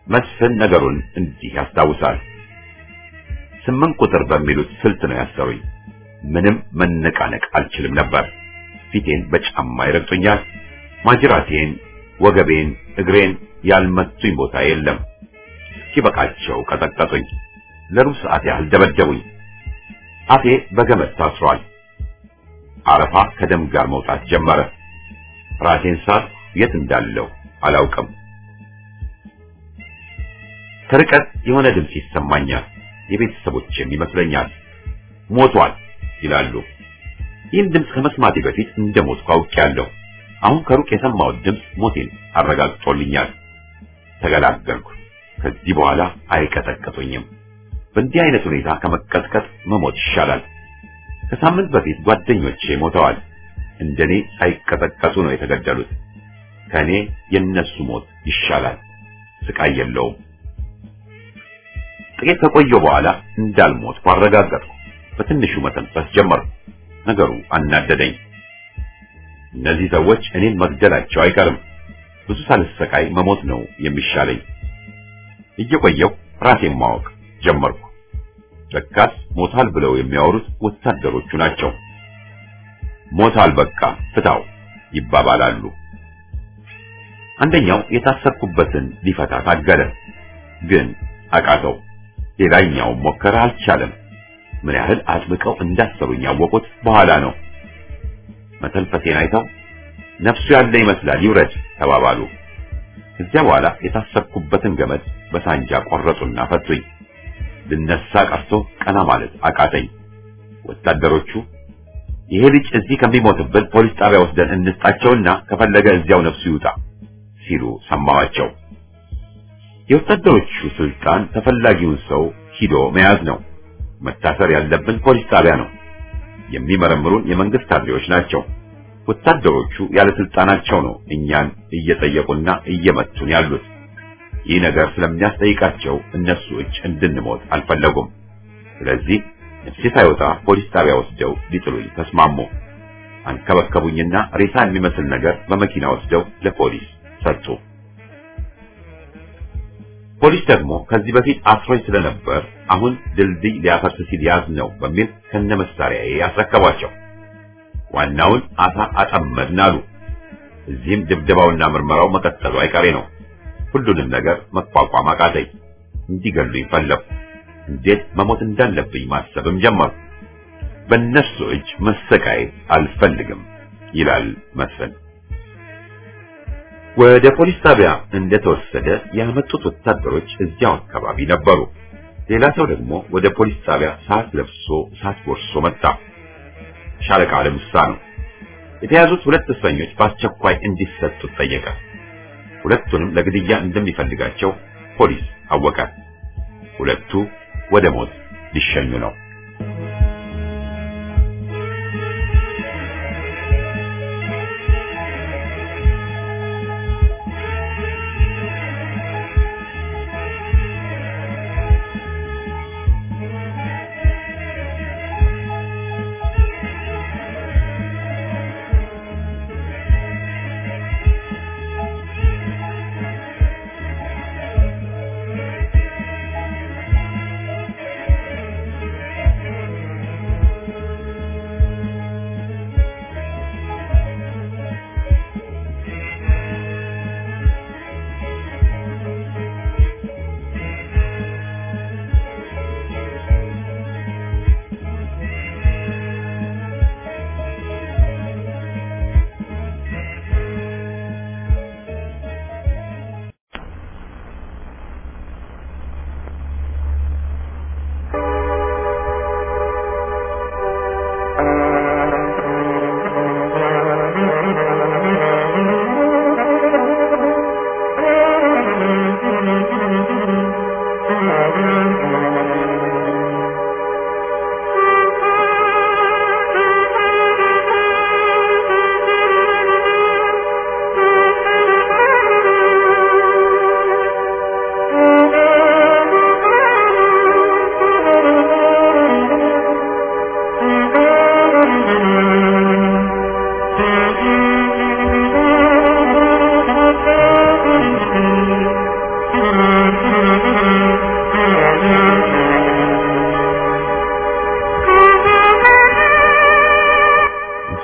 A: መስፍን ነገሩን እንዲህ ያስታውሳል። ስምንት ቁጥር በሚሉት ስልት ነው ያሰሩኝ። ምንም መነቃነቅ አልችልም ነበር። ፊቴን በጫማ ይረግጡኛል። ማጅራቴን፣ ወገቤን፣ እግሬን ያልመቱኝ ቦታ የለም። እስኪበቃቸው ቀጠቀጡኝ። ለሩብ ሰዓት ያህል ደበደቡኝ። አፌ በገመድ ታስሯል። አረፋ ከደም ጋር መውጣት ጀመረ። ራሴን ሳት የት እንዳለው አላውቅም። ከርቀት የሆነ ድምፅ ይሰማኛል። የቤተሰቦችም ይመስለኛል። ሞቷል ይላሉ። ይህን ድምፅ ከመስማቴ በፊት እንደ ሞትኩ አውቄያለሁ። አሁን ከሩቅ የሰማሁት ድምፅ ሞቴን አረጋግጦልኛል። ተገላገልኩ። ከዚህ በኋላ አይቀጠቅጡኝም። በእንዲህ አይነት ሁኔታ ከመቀጥቀጥ መሞት ይሻላል። ከሳምንት በፊት ጓደኞቼ ሞተዋል። እንደኔ ሳይቀጠቀጡ ነው የተገደሉት። ከኔ የነሱ ሞት ይሻላል። ስቃይ የለውም። ጥቂት ከቆየሁ በኋላ እንዳልሞትኩ አረጋገጥኩ። በትንሹ መተንፈስ ጀመርኩ። ነገሩ አናደደኝ። እነዚህ ሰዎች እኔን መግደላቸው አይቀርም። ብዙ ሳልሰቃይ መሞት ነው የሚሻለኝ። እየቆየሁ ራሴን ማወቅ ጀመርኩ። ለካስ ሞታል ብለው የሚያወሩት ወታደሮቹ ናቸው። ሞታል በቃ ፍታው ይባባላሉ። አንደኛው የታሰርኩበትን ሊፈታ ታገለ፣ ግን አቃተው። ሌላኛው ሞከረ፣ አልቻለም። ምን ያህል አጥብቀው እንዳሰሩኝ ያወቁት በኋላ ነው። መተንፈሴን አይተው ነፍሱ ያለ ይመስላል ይውረድ ተባባሉ። ከዚያ በኋላ የታሰርኩበትን ገመድ በሳንጃ ቆረጡና ፈቱኝ። ልነሳ ቀርቶ ቀና ማለት አቃተኝ። ወታደሮቹ ይሄ ልጅ እዚህ ከሚሞትብን ፖሊስ ጣቢያ ወስደን እንስጣቸውና ከፈለገ እዚያው ነፍሱ ይውጣ ሲሉ ሰማኋቸው። የወታደሮቹ ስልጣን ተፈላጊውን ሰው ሂዶ መያዝ ነው። መታሰር ያለብን ፖሊስ ጣቢያ ነው። የሚመረምሩን የመንግስት ካድሬዎች ናቸው። ወታደሮቹ ያለ ስልጣናቸው ነው እኛን እየጠየቁና እየመቱን ያሉት። ይህ ነገር ስለሚያስጠይቃቸው እነሱ እጅ እንድንሞት አልፈለጉም። ስለዚህ ነፍሴ ሳይወጣ ፖሊስ ጣቢያ ወስደው ሊጥሉኝ ተስማሙ። አንከበከቡኝና ሬሳ የሚመስል ነገር በመኪና ወስደው ለፖሊስ ሰጡ። ፖሊስ ደግሞ ከዚህ በፊት አስሮኝ ስለነበር አሁን ድልድይ ሊያፈርስ ሲል ያዝ ነው በሚል ከነመሳሪያዬ ያስረከቧቸው። ዋናውን አሳ አጠመድን አሉ። እዚህም ድብደባውና ምርመራው መቀጠሉ አይቀሬ ነው። ሁሉንም ነገር መቋቋም አቃተኝ። እንዲገሉኝ ፈለጉ። እንዴት መሞት እንዳለብኝ ማሰብም ጀመርኩ። በእነሱ እጅ መሰቃየት አልፈልግም ይላል መስፍን። ወደ ፖሊስ ጣቢያ እንደተወሰደ ያመጡት ወታደሮች እዚያው አካባቢ ነበሩ። ሌላ ሰው ደግሞ ወደ ፖሊስ ጣቢያ ሰዓት ለብሶ ሰዓት ጎርሶ መጣ። ሻለቃ አለሙሳ ነው። የተያዙት ሁለት እስረኞች በአስቸኳይ እንዲሰጡት ጠየቀ። ሁለቱንም ለግድያ እንደሚፈልጋቸው ፖሊስ አወቀ። ሁለቱ ወደ ሞት ሊሸኙ ነው።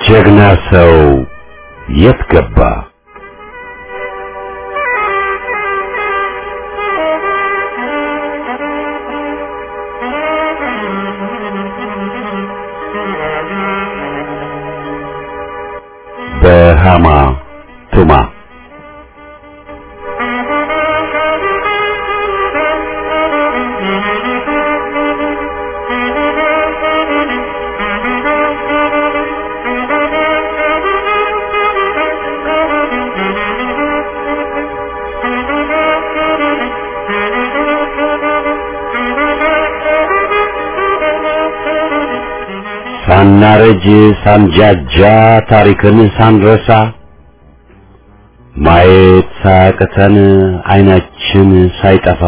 A: ጀግና ሰው የት ገባ? በሃማ ቱማ ሳናረጅ ሳንጃጃ ታሪክን ሳንረሳ ማየት ሳያቅተን አይናችን ሳይጠፋ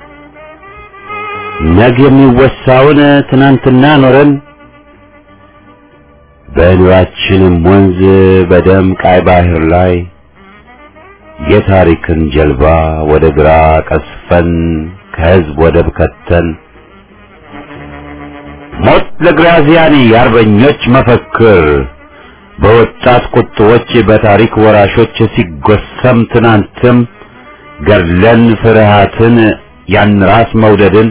A: ነገ የሚወሳውን ትናንትና ኖረን በኑራችንም ወንዝ በደም ቃይ ባህር ላይ የታሪክን ጀልባ ወደ ግራ ቀስፈን ከህዝብ ወደብ ከተን ሞት ለግራዚያኒ የአርበኞች መፈክር በወጣት ቁጥቦች በታሪክ ወራሾች ሲጎሰም ትናንትም ገድለን ፍርሃትን ያን ራስ መውደድን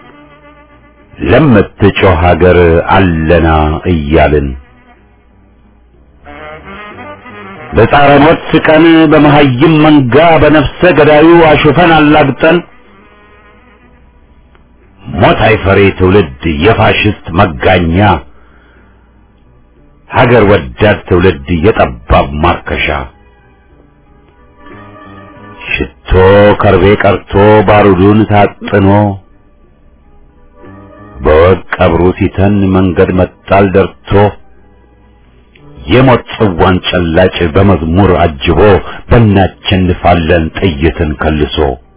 A: ለምትጮህ ሀገር አለና እያልን በጻረ ሞት ስቀን በመሀይም መንጋ በነፍሰ ገዳዩ አሹፈን አላግጠን ሞት አይፈሬ ትውልድ የፋሽስት መጋኛ ሀገር ወዳድ ትውልድ የጠባብ ማርከሻ ሽቶ ከርቤ ቀርቶ ባሩዱን ታጥኖ በወግ ቀብሩ ሲተን መንገድ መጣል ደርቶ የሞት ጽዋን ጨላጭ በመዝሙር አጅቦ በእናቸንፋለን ጥይትን ከልሶ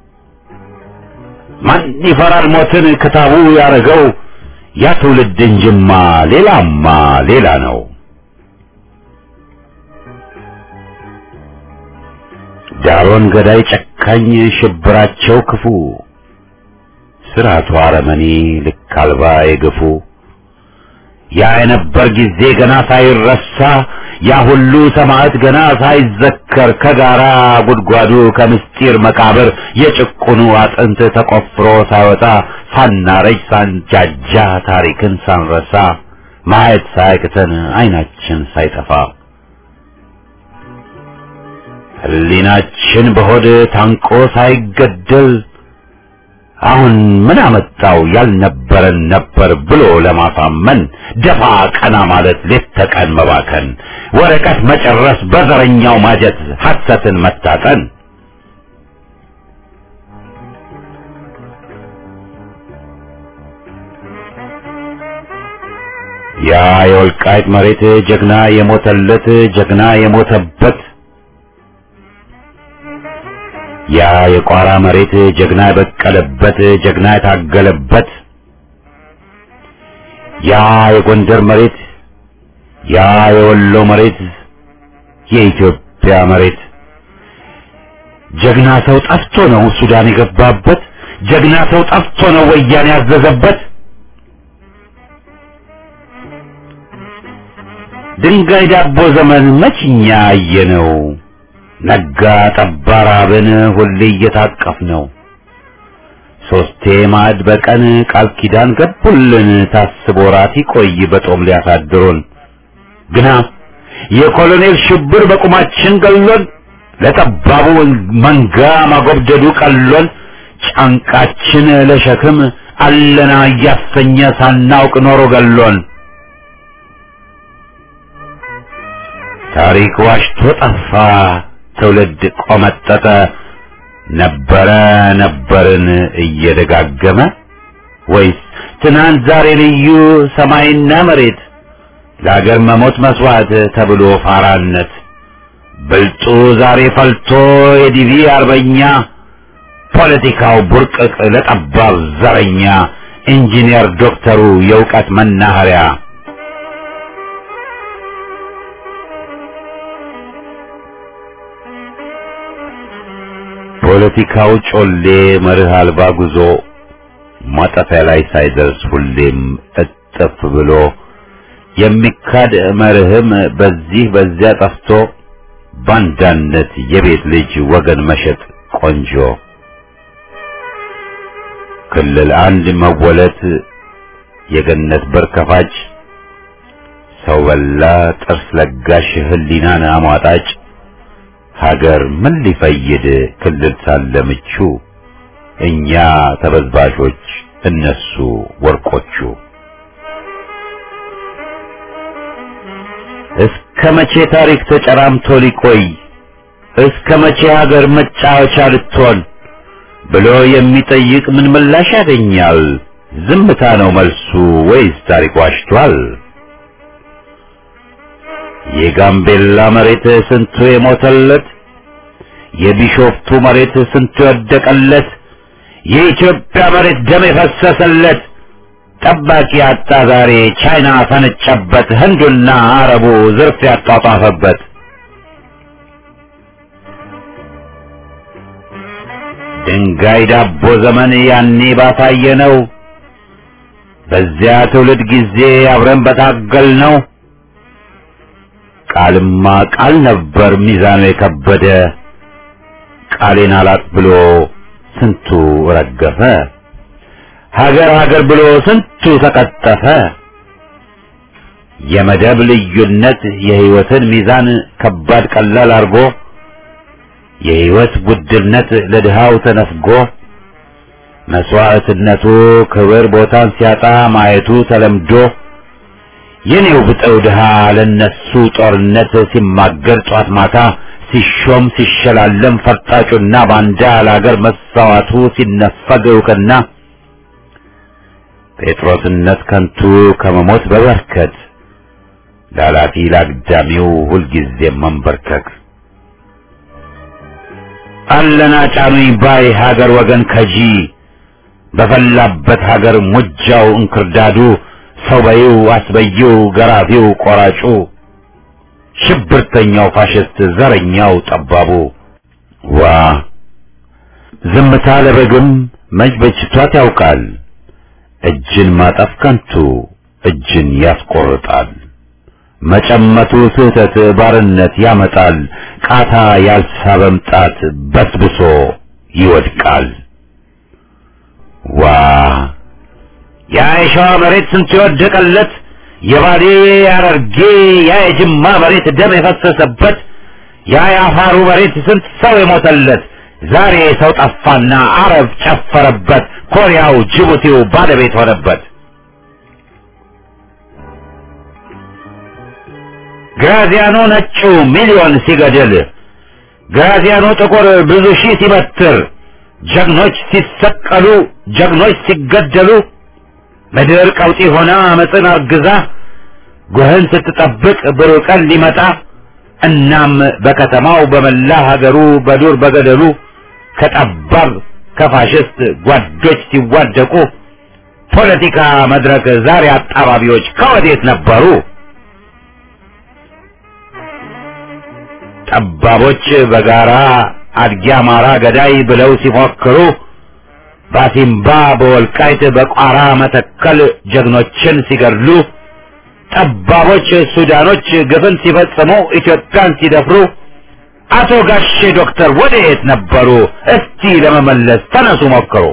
A: ማን ይፈራል ሞትን ክታቡ ያረገው ያ ትውልድ እንጅማ ሌላማ ሌላ ነው። ዳሮን ገዳይ ጨካኝ ሽብራቸው ክፉ ስርዓቱ አረመኔ ልክ አልባ የገፉ ያ የነበር ጊዜ ገና ሳይረሳ ያ ሁሉ ሰማዕት ገና ሳይዘከር ከጋራ ጉድጓዱ ከምስጢር መቃብር የጭቁኑ አጥንት ተቆፍሮ ሳይወጣ ሳናረጅ ሳንጃጃ ታሪክን ሳንረሳ ማየት ሳያቅተን አይናችን ሳይጠፋ ሕሊናችን በሆድ ታንቆ ሳይገደል አሁን ምን አመጣው ያልነበረን ነበር ብሎ ለማሳመን ደፋ ቀና ማለት ሌት ተቀን መባከን ወረቀት መጨረስ በዘረኛው ማጀት ሐሰትን መታጠን ያ የወልቃይት መሬት ጀግና የሞተለት ጀግና የሞተበት ያ የቋራ መሬት ጀግና የበቀለበት ጀግና የታገለበት ያ የጎንደር መሬት ያ የወሎ መሬት የኢትዮጵያ መሬት ጀግና ሰው ጠፍቶ ነው ሱዳን የገባበት ጀግና ሰው ጠፍቶ ነው ወያኔ ያዘዘበት ድንጋይ ዳቦ ዘመን መችኛ አየነው ነጋ ጠባ ራብን ሁሌ እየታቀፍ ነው ሶስቴ ማዕድ በቀን ቃል ኪዳን ገቡልን ታስቦ ራት ይቆይ በጦም ሊያሳድሩን ግና የኮሎኔል ሽብር በቁማችን ገሎን ለጠባቡ መንጋ ማጎብደዱ ቀሎን ጫንቃችን ለሸክም አለና እያሰኘ ሳናውቅ ኖሮ ገሎን ታሪክ ዋሽቶ ጠፋ ትውልድ ቆመጠጠ ነበረ ነበርን እየደጋገመ ወይስ ትናንት ዛሬ ልዩ ሰማይና መሬት ለአገር መሞት መስዋዕት ተብሎ ፋራነት ብልጡ ዛሬ ፈልቶ የዲቪ አርበኛ ፖለቲካው ቡርቅቅ ለጠባብ ዘረኛ ኢንጂነር ዶክተሩ የእውቀት መናኸሪያ ፖለቲካው ጮሌ መርህ አልባ ጉዞ ማጠፊያ ላይ ሳይደርስ ሁሌም እጥፍ ብሎ
C: የሚካድ መርህም በዚህ በዚያ ጠፍቶ ባንዳነት የቤት ልጅ ወገን መሸጥ ቆንጆ ክልል አንድ መወለት የገነት በር ከፋጭ ሰው በላ ጥርስ ለጋሽ ህሊናን አሟጣጭ ሀገር ምን ሊፈይድ ክልል ሳለ ምቹ እኛ ተበዝባዦች እነሱ ወርቆቹ እስከ መቼ ታሪክ ተጨራምቶ ሊቆይ እስከ መቼ ሀገር መጫወቻ ልትሆን ብሎ የሚጠይቅ ምን ምላሽ ያገኛል? ዝምታ ነው መልሱ ወይስ ታሪክ ዋሽቷል? የጋምቤላ መሬት ስንቱ የሞተለት፣ የቢሾፍቱ መሬት ስንቱ የወደቀለት፣ የኢትዮጵያ መሬት ደም የፈሰሰለት ጠባቂ አጣ ዛሬ ቻይና ፈነጨበት፣ ህንዱና አረቡ ዝርፍ ያጧጧፈበት። ድንጋይ ዳቦ ዘመን ያኔ ባታየ ነው። በዚያ ትውልድ ጊዜ አብረን በታገል ነው። ቃልማ ቃል ነበር ሚዛኑ የከበደ ቃሌን አላጥ ብሎ ስንቱ ረገፈ። ሀገር ሀገር ብሎ ስንቱ ተቀጠፈ። የመደብ ልዩነት የህይወትን ሚዛን ከባድ ቀላል አርጎ የህይወት ውድነት ለድሃው ተነፍጎ መስዋዕትነቱ ክብር ቦታን ሲያጣ ማየቱ ተለምዶ የኔው ብጠው ድሃ ለነሱ ጦርነት ሲማገር ጧት ማታ ሲሾም ሲሸላለም ፈርጣጩና ባንዳ ለአገር መሳዋቱ ሲነፈግ እውቅና ጴጥሮስነት ከንቱ ከመሞት በበርከት ላላፊ ላግዳሚው ሁልጊዜም መንበርከክ አለና ጫኑኝ ባይ ሀገር ወገን ከጂ በፈላበት ሀገር ሙጃው እንክርዳዱ ሰው በይው አስበይው ገራፊው ቆራጩ ሽብርተኛው ፋሽስት ዘረኛው ጠባቡ ዋ ዝምታ ለበግም መች በጅቷት ያውቃል እጅን ማጠፍ ከንቱ እጅን ያስቆርጣል መጨመቱ ስህተት ባርነት ያመጣል ቃታ ያልሳበም ጣት በስብሶ ይወድቃል ዋ ያ የሸዋ መሬት ስንት የወደቀለት የባሌ ያረርጌ ያ የጅማ መሬት ደም የፈሰሰበት ያ የአፋሩ መሬት ስንት ሰው የሞተለት ዛሬ ሰው ጠፋና አረብ ጨፈረበት ኮሪያው ጅቡቲው ባለቤት ሆነበት ግራዚያኖ ነጩ ሚሊዮን ሲገድል ግራዚያኖ ጥቁር ብዙ ሺህ ሲበትር ጀግኖች ሲሰቀሉ ጀግኖች ሲገደሉ ምድር ቀውጢ ሆና አመፅን አርግዛ ጉህን ስትጠብቅ ብሩህ ቀን ሊመጣ እናም በከተማው በመላ ሀገሩ በዱር በገደሉ ከጠባብ ከፋሽስት ጓዶች ሲዋደቁ ፖለቲካ መድረክ ዛሬ አጣባቢዎች ከወዴት ነበሩ? ጠባቦች በጋራ አድጊ አማራ ገዳይ ብለው ሲፎክሩ ባሲምባ በወልቃይት በቋራ መተከል ጀግኖችን ሲገድሉ ጠባቦች ሱዳኖች ግፍን ሲፈጽሙ ኢትዮጵያን ሲደፍሩ አቶ ጋሼ ዶክተር ወደየት ነበሩ? እስቲ ለመመለስ ተነሱ ሞክሩ።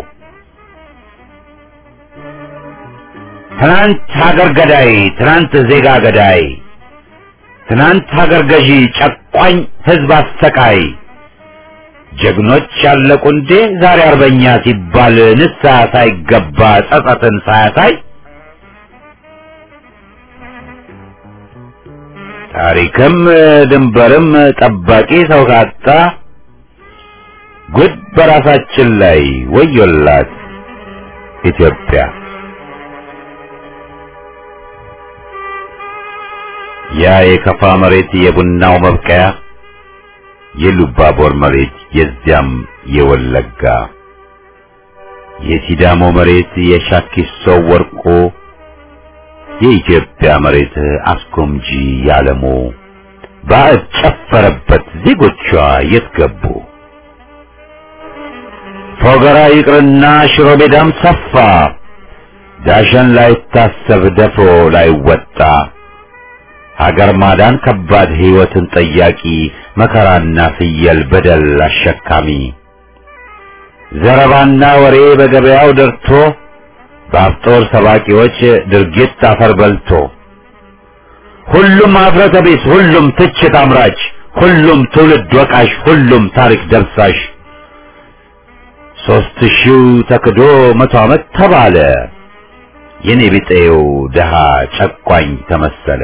C: ትናንት ሀገር ገዳይ፣ ትናንት ዜጋ ገዳይ፣ ትናንት ሀገር ገዢ፣ ጨቋኝ ህዝብ አሰቃይ ጀግኖች ያለቁ እንዴ ዛሬ አርበኛ ሲባል ንስሐ ሳይገባ ጸጸትን ሳያሳይ ታሪክም ድንበርም ጠባቂ ሰው ካጣ ጉድ በራሳችን ላይ ወዮላት ኢትዮጵያ። ያ የከፋ መሬት የቡናው መብቀያ የሉባቦር መሬት የዚያም የወለጋ የሲዳሞ መሬት የሻኪሶ ወርቆ የኢትዮጵያ መሬት አስጎምጂ ያለሞ ባዕድ ጨፈረበት ዜጎቿ የት ገቡ? ፎገራ ይቅርና ሽሮ ሜዳም ሰፋ ዳሸን ላይታሰብ ደፍሮ ላይወጣ ሀገር ማዳን ከባድ ሕይወትን ጠያቂ መከራና ፍየል በደል አሸካሚ ዘረባና ወሬ በገበያው ደርቶ በአፍጦር ሰባቂዎች ድርጊት አፈር በልቶ ሁሉም አፍረተ ቢስ፣ ሁሉም ትችት አምራች፣ ሁሉም ትውልድ ወቃሽ፣ ሁሉም ታሪክ ደብሳሽ ሦስት ሺው ተክዶ መቶ ዓመት ተባለ የኔ ቢጤው ድሃ ጨቋኝ ተመሰለ።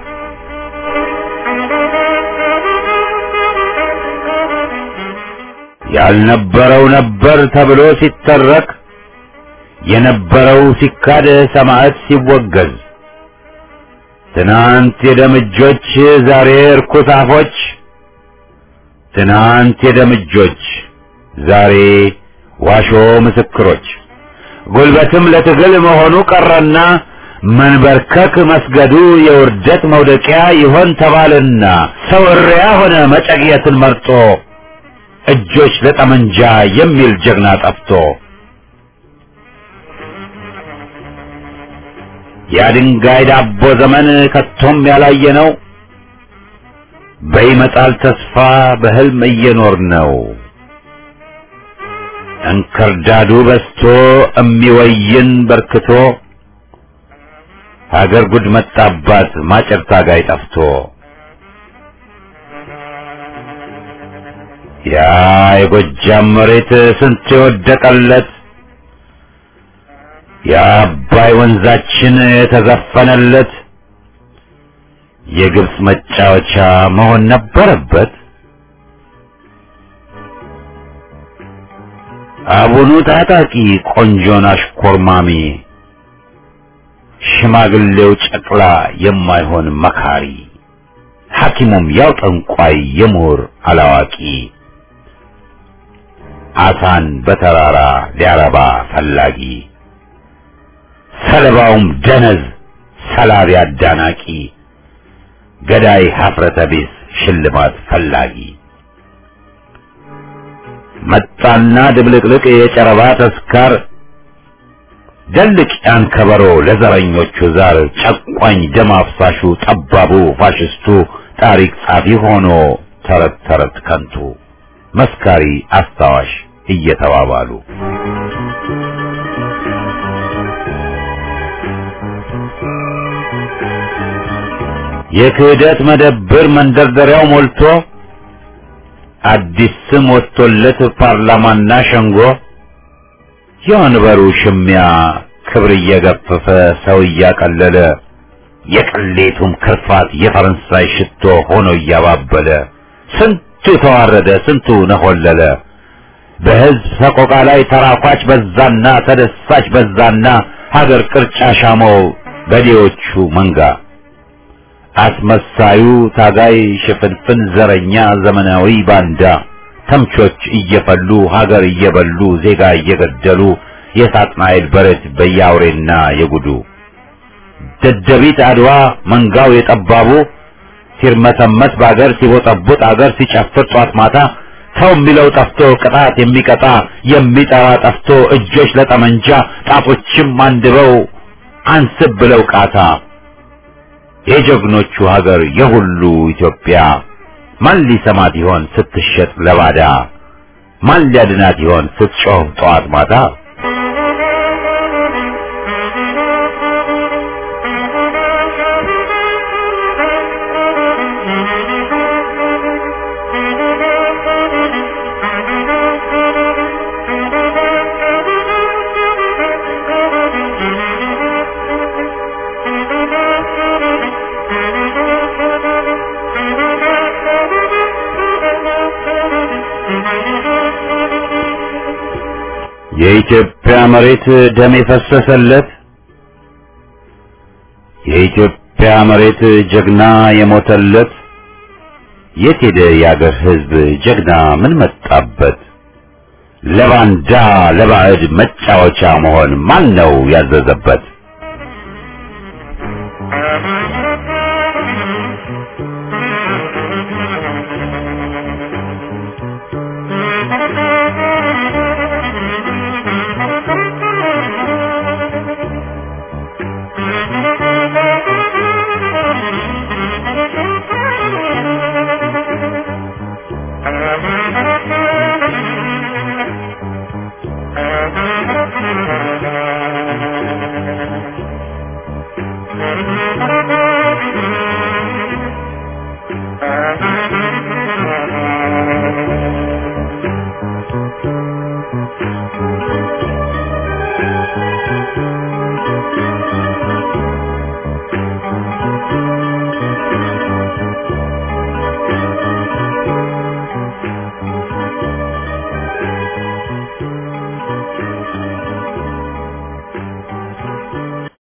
C: ያልነበረው ነበር ተብሎ ሲተረክ የነበረው ሲካድ ሰማዕት ሲወገዝ ትናንት የደምጆች ዛሬ እርኩስ አፎች ትናንት የደምጆች ዛሬ ዋሾ ምስክሮች ጉልበትም ለትግል መሆኑ ቀረና መንበርከክ መስገዱ የውርደት መውደቂያ ይሆን ተባልና ሰው እሪያ ሆነ መጨቅየትን መርጦ እጆች ለጠመንጃ የሚል ጀግና ጠፍቶ የድንጋይ ዳቦ ዘመን ከቶም ያላየ ነው። በይመጣል ተስፋ በህልም እየኖር ነው። እንክርዳዱ በስቶ እሚወይን በርክቶ ሀገር ጉድ መጣባት ማጨር ታጋይ ጠፍቶ ያ የጎጃም መሬት ስንት የወደቀለት የአባይ ወንዛችን የተዘፈነለት የግብፅ መጫወቻ መሆን ነበረበት። አቡኑ ታጣቂ ቆንጆን አሽኮርማሚ ሽማግሌው ጨቅላ የማይሆን መካሪ ሐኪሙም ያው ጠንቋይ የምሁር አላዋቂ አሳን በተራራ ሊያረባ ፈላጊ ሰለባውም ደነዝ ሰላቢ አዳናቂ ገዳይ ሀፍረተ ቢስ ሽልማት ፈላጊ መጣና ድብልቅልቅ የጨረባ ተስካር ደልቅ ያን ከበሮ ለዘረኞቹ ዛር ጨቋኝ ደም አፍሳሹ ጠባቡ ፋሽስቱ ታሪክ ጻፊ ሆኖ ተረት ተረት ከንቱ መስካሪ አስታዋሽ እየተባባሉ የክህደት መደብር መንደርደሪያው ሞልቶ አዲስ ስም ወጥቶለት ፓርላማና ሸንጎ የወንበሩ ሽሚያ ክብር እየገፈፈ ሰው እያቀለለ የቅሌቱም ክርፋት የፈረንሳይ ሽቶ ሆኖ እያባበለ ስንቱ ተዋረደ፣ ስንቱ ነሆለለ። በሕዝብ ሰቆቃ ላይ ተራኳች በዛና ተደሳች በዛና ሀገር ቅርጫ ሻመው በዴዎቹ መንጋ አስመሳዩ ታጋይ ሽፍንፍን ዘረኛ ዘመናዊ ባንዳ ተምቾች እየፈሉ ሀገር እየበሉ ዜጋ እየገደሉ የሳጥናኤል በረት በያውሬና የጉዱ ደደቢት አድዋ መንጋው የጠባቡ ሲርመሰመስ በአገር ሲቦጠቡጥ አገር ሲጨፍር ጧት ማታ ሰው የሚለው ጠፍቶ ቅጣት የሚቀጣ የሚጠራ ጠፍቶ እጆች ለጠመንጃ ጣቶችም አንድበው አንስብ ብለው ቃታ የጀግኖቹ ሀገር የሁሉ ኢትዮጵያ ማን ሊሰማት ይሆን ስትሸጥ ለባዳ? ማን ሊያድናት ይሆን ስትጮህ ጠዋት ማታ? የኢትዮጵያ መሬት ደም የፈሰሰለት የኢትዮጵያ መሬት ጀግና የሞተለት የት ሄደ የአገር ሕዝብ ጀግና ምን መጣበት? ለባንዳ ለባዕድ መጫወቻ መሆን ማን ነው ያዘዘበት?
D: Thank you.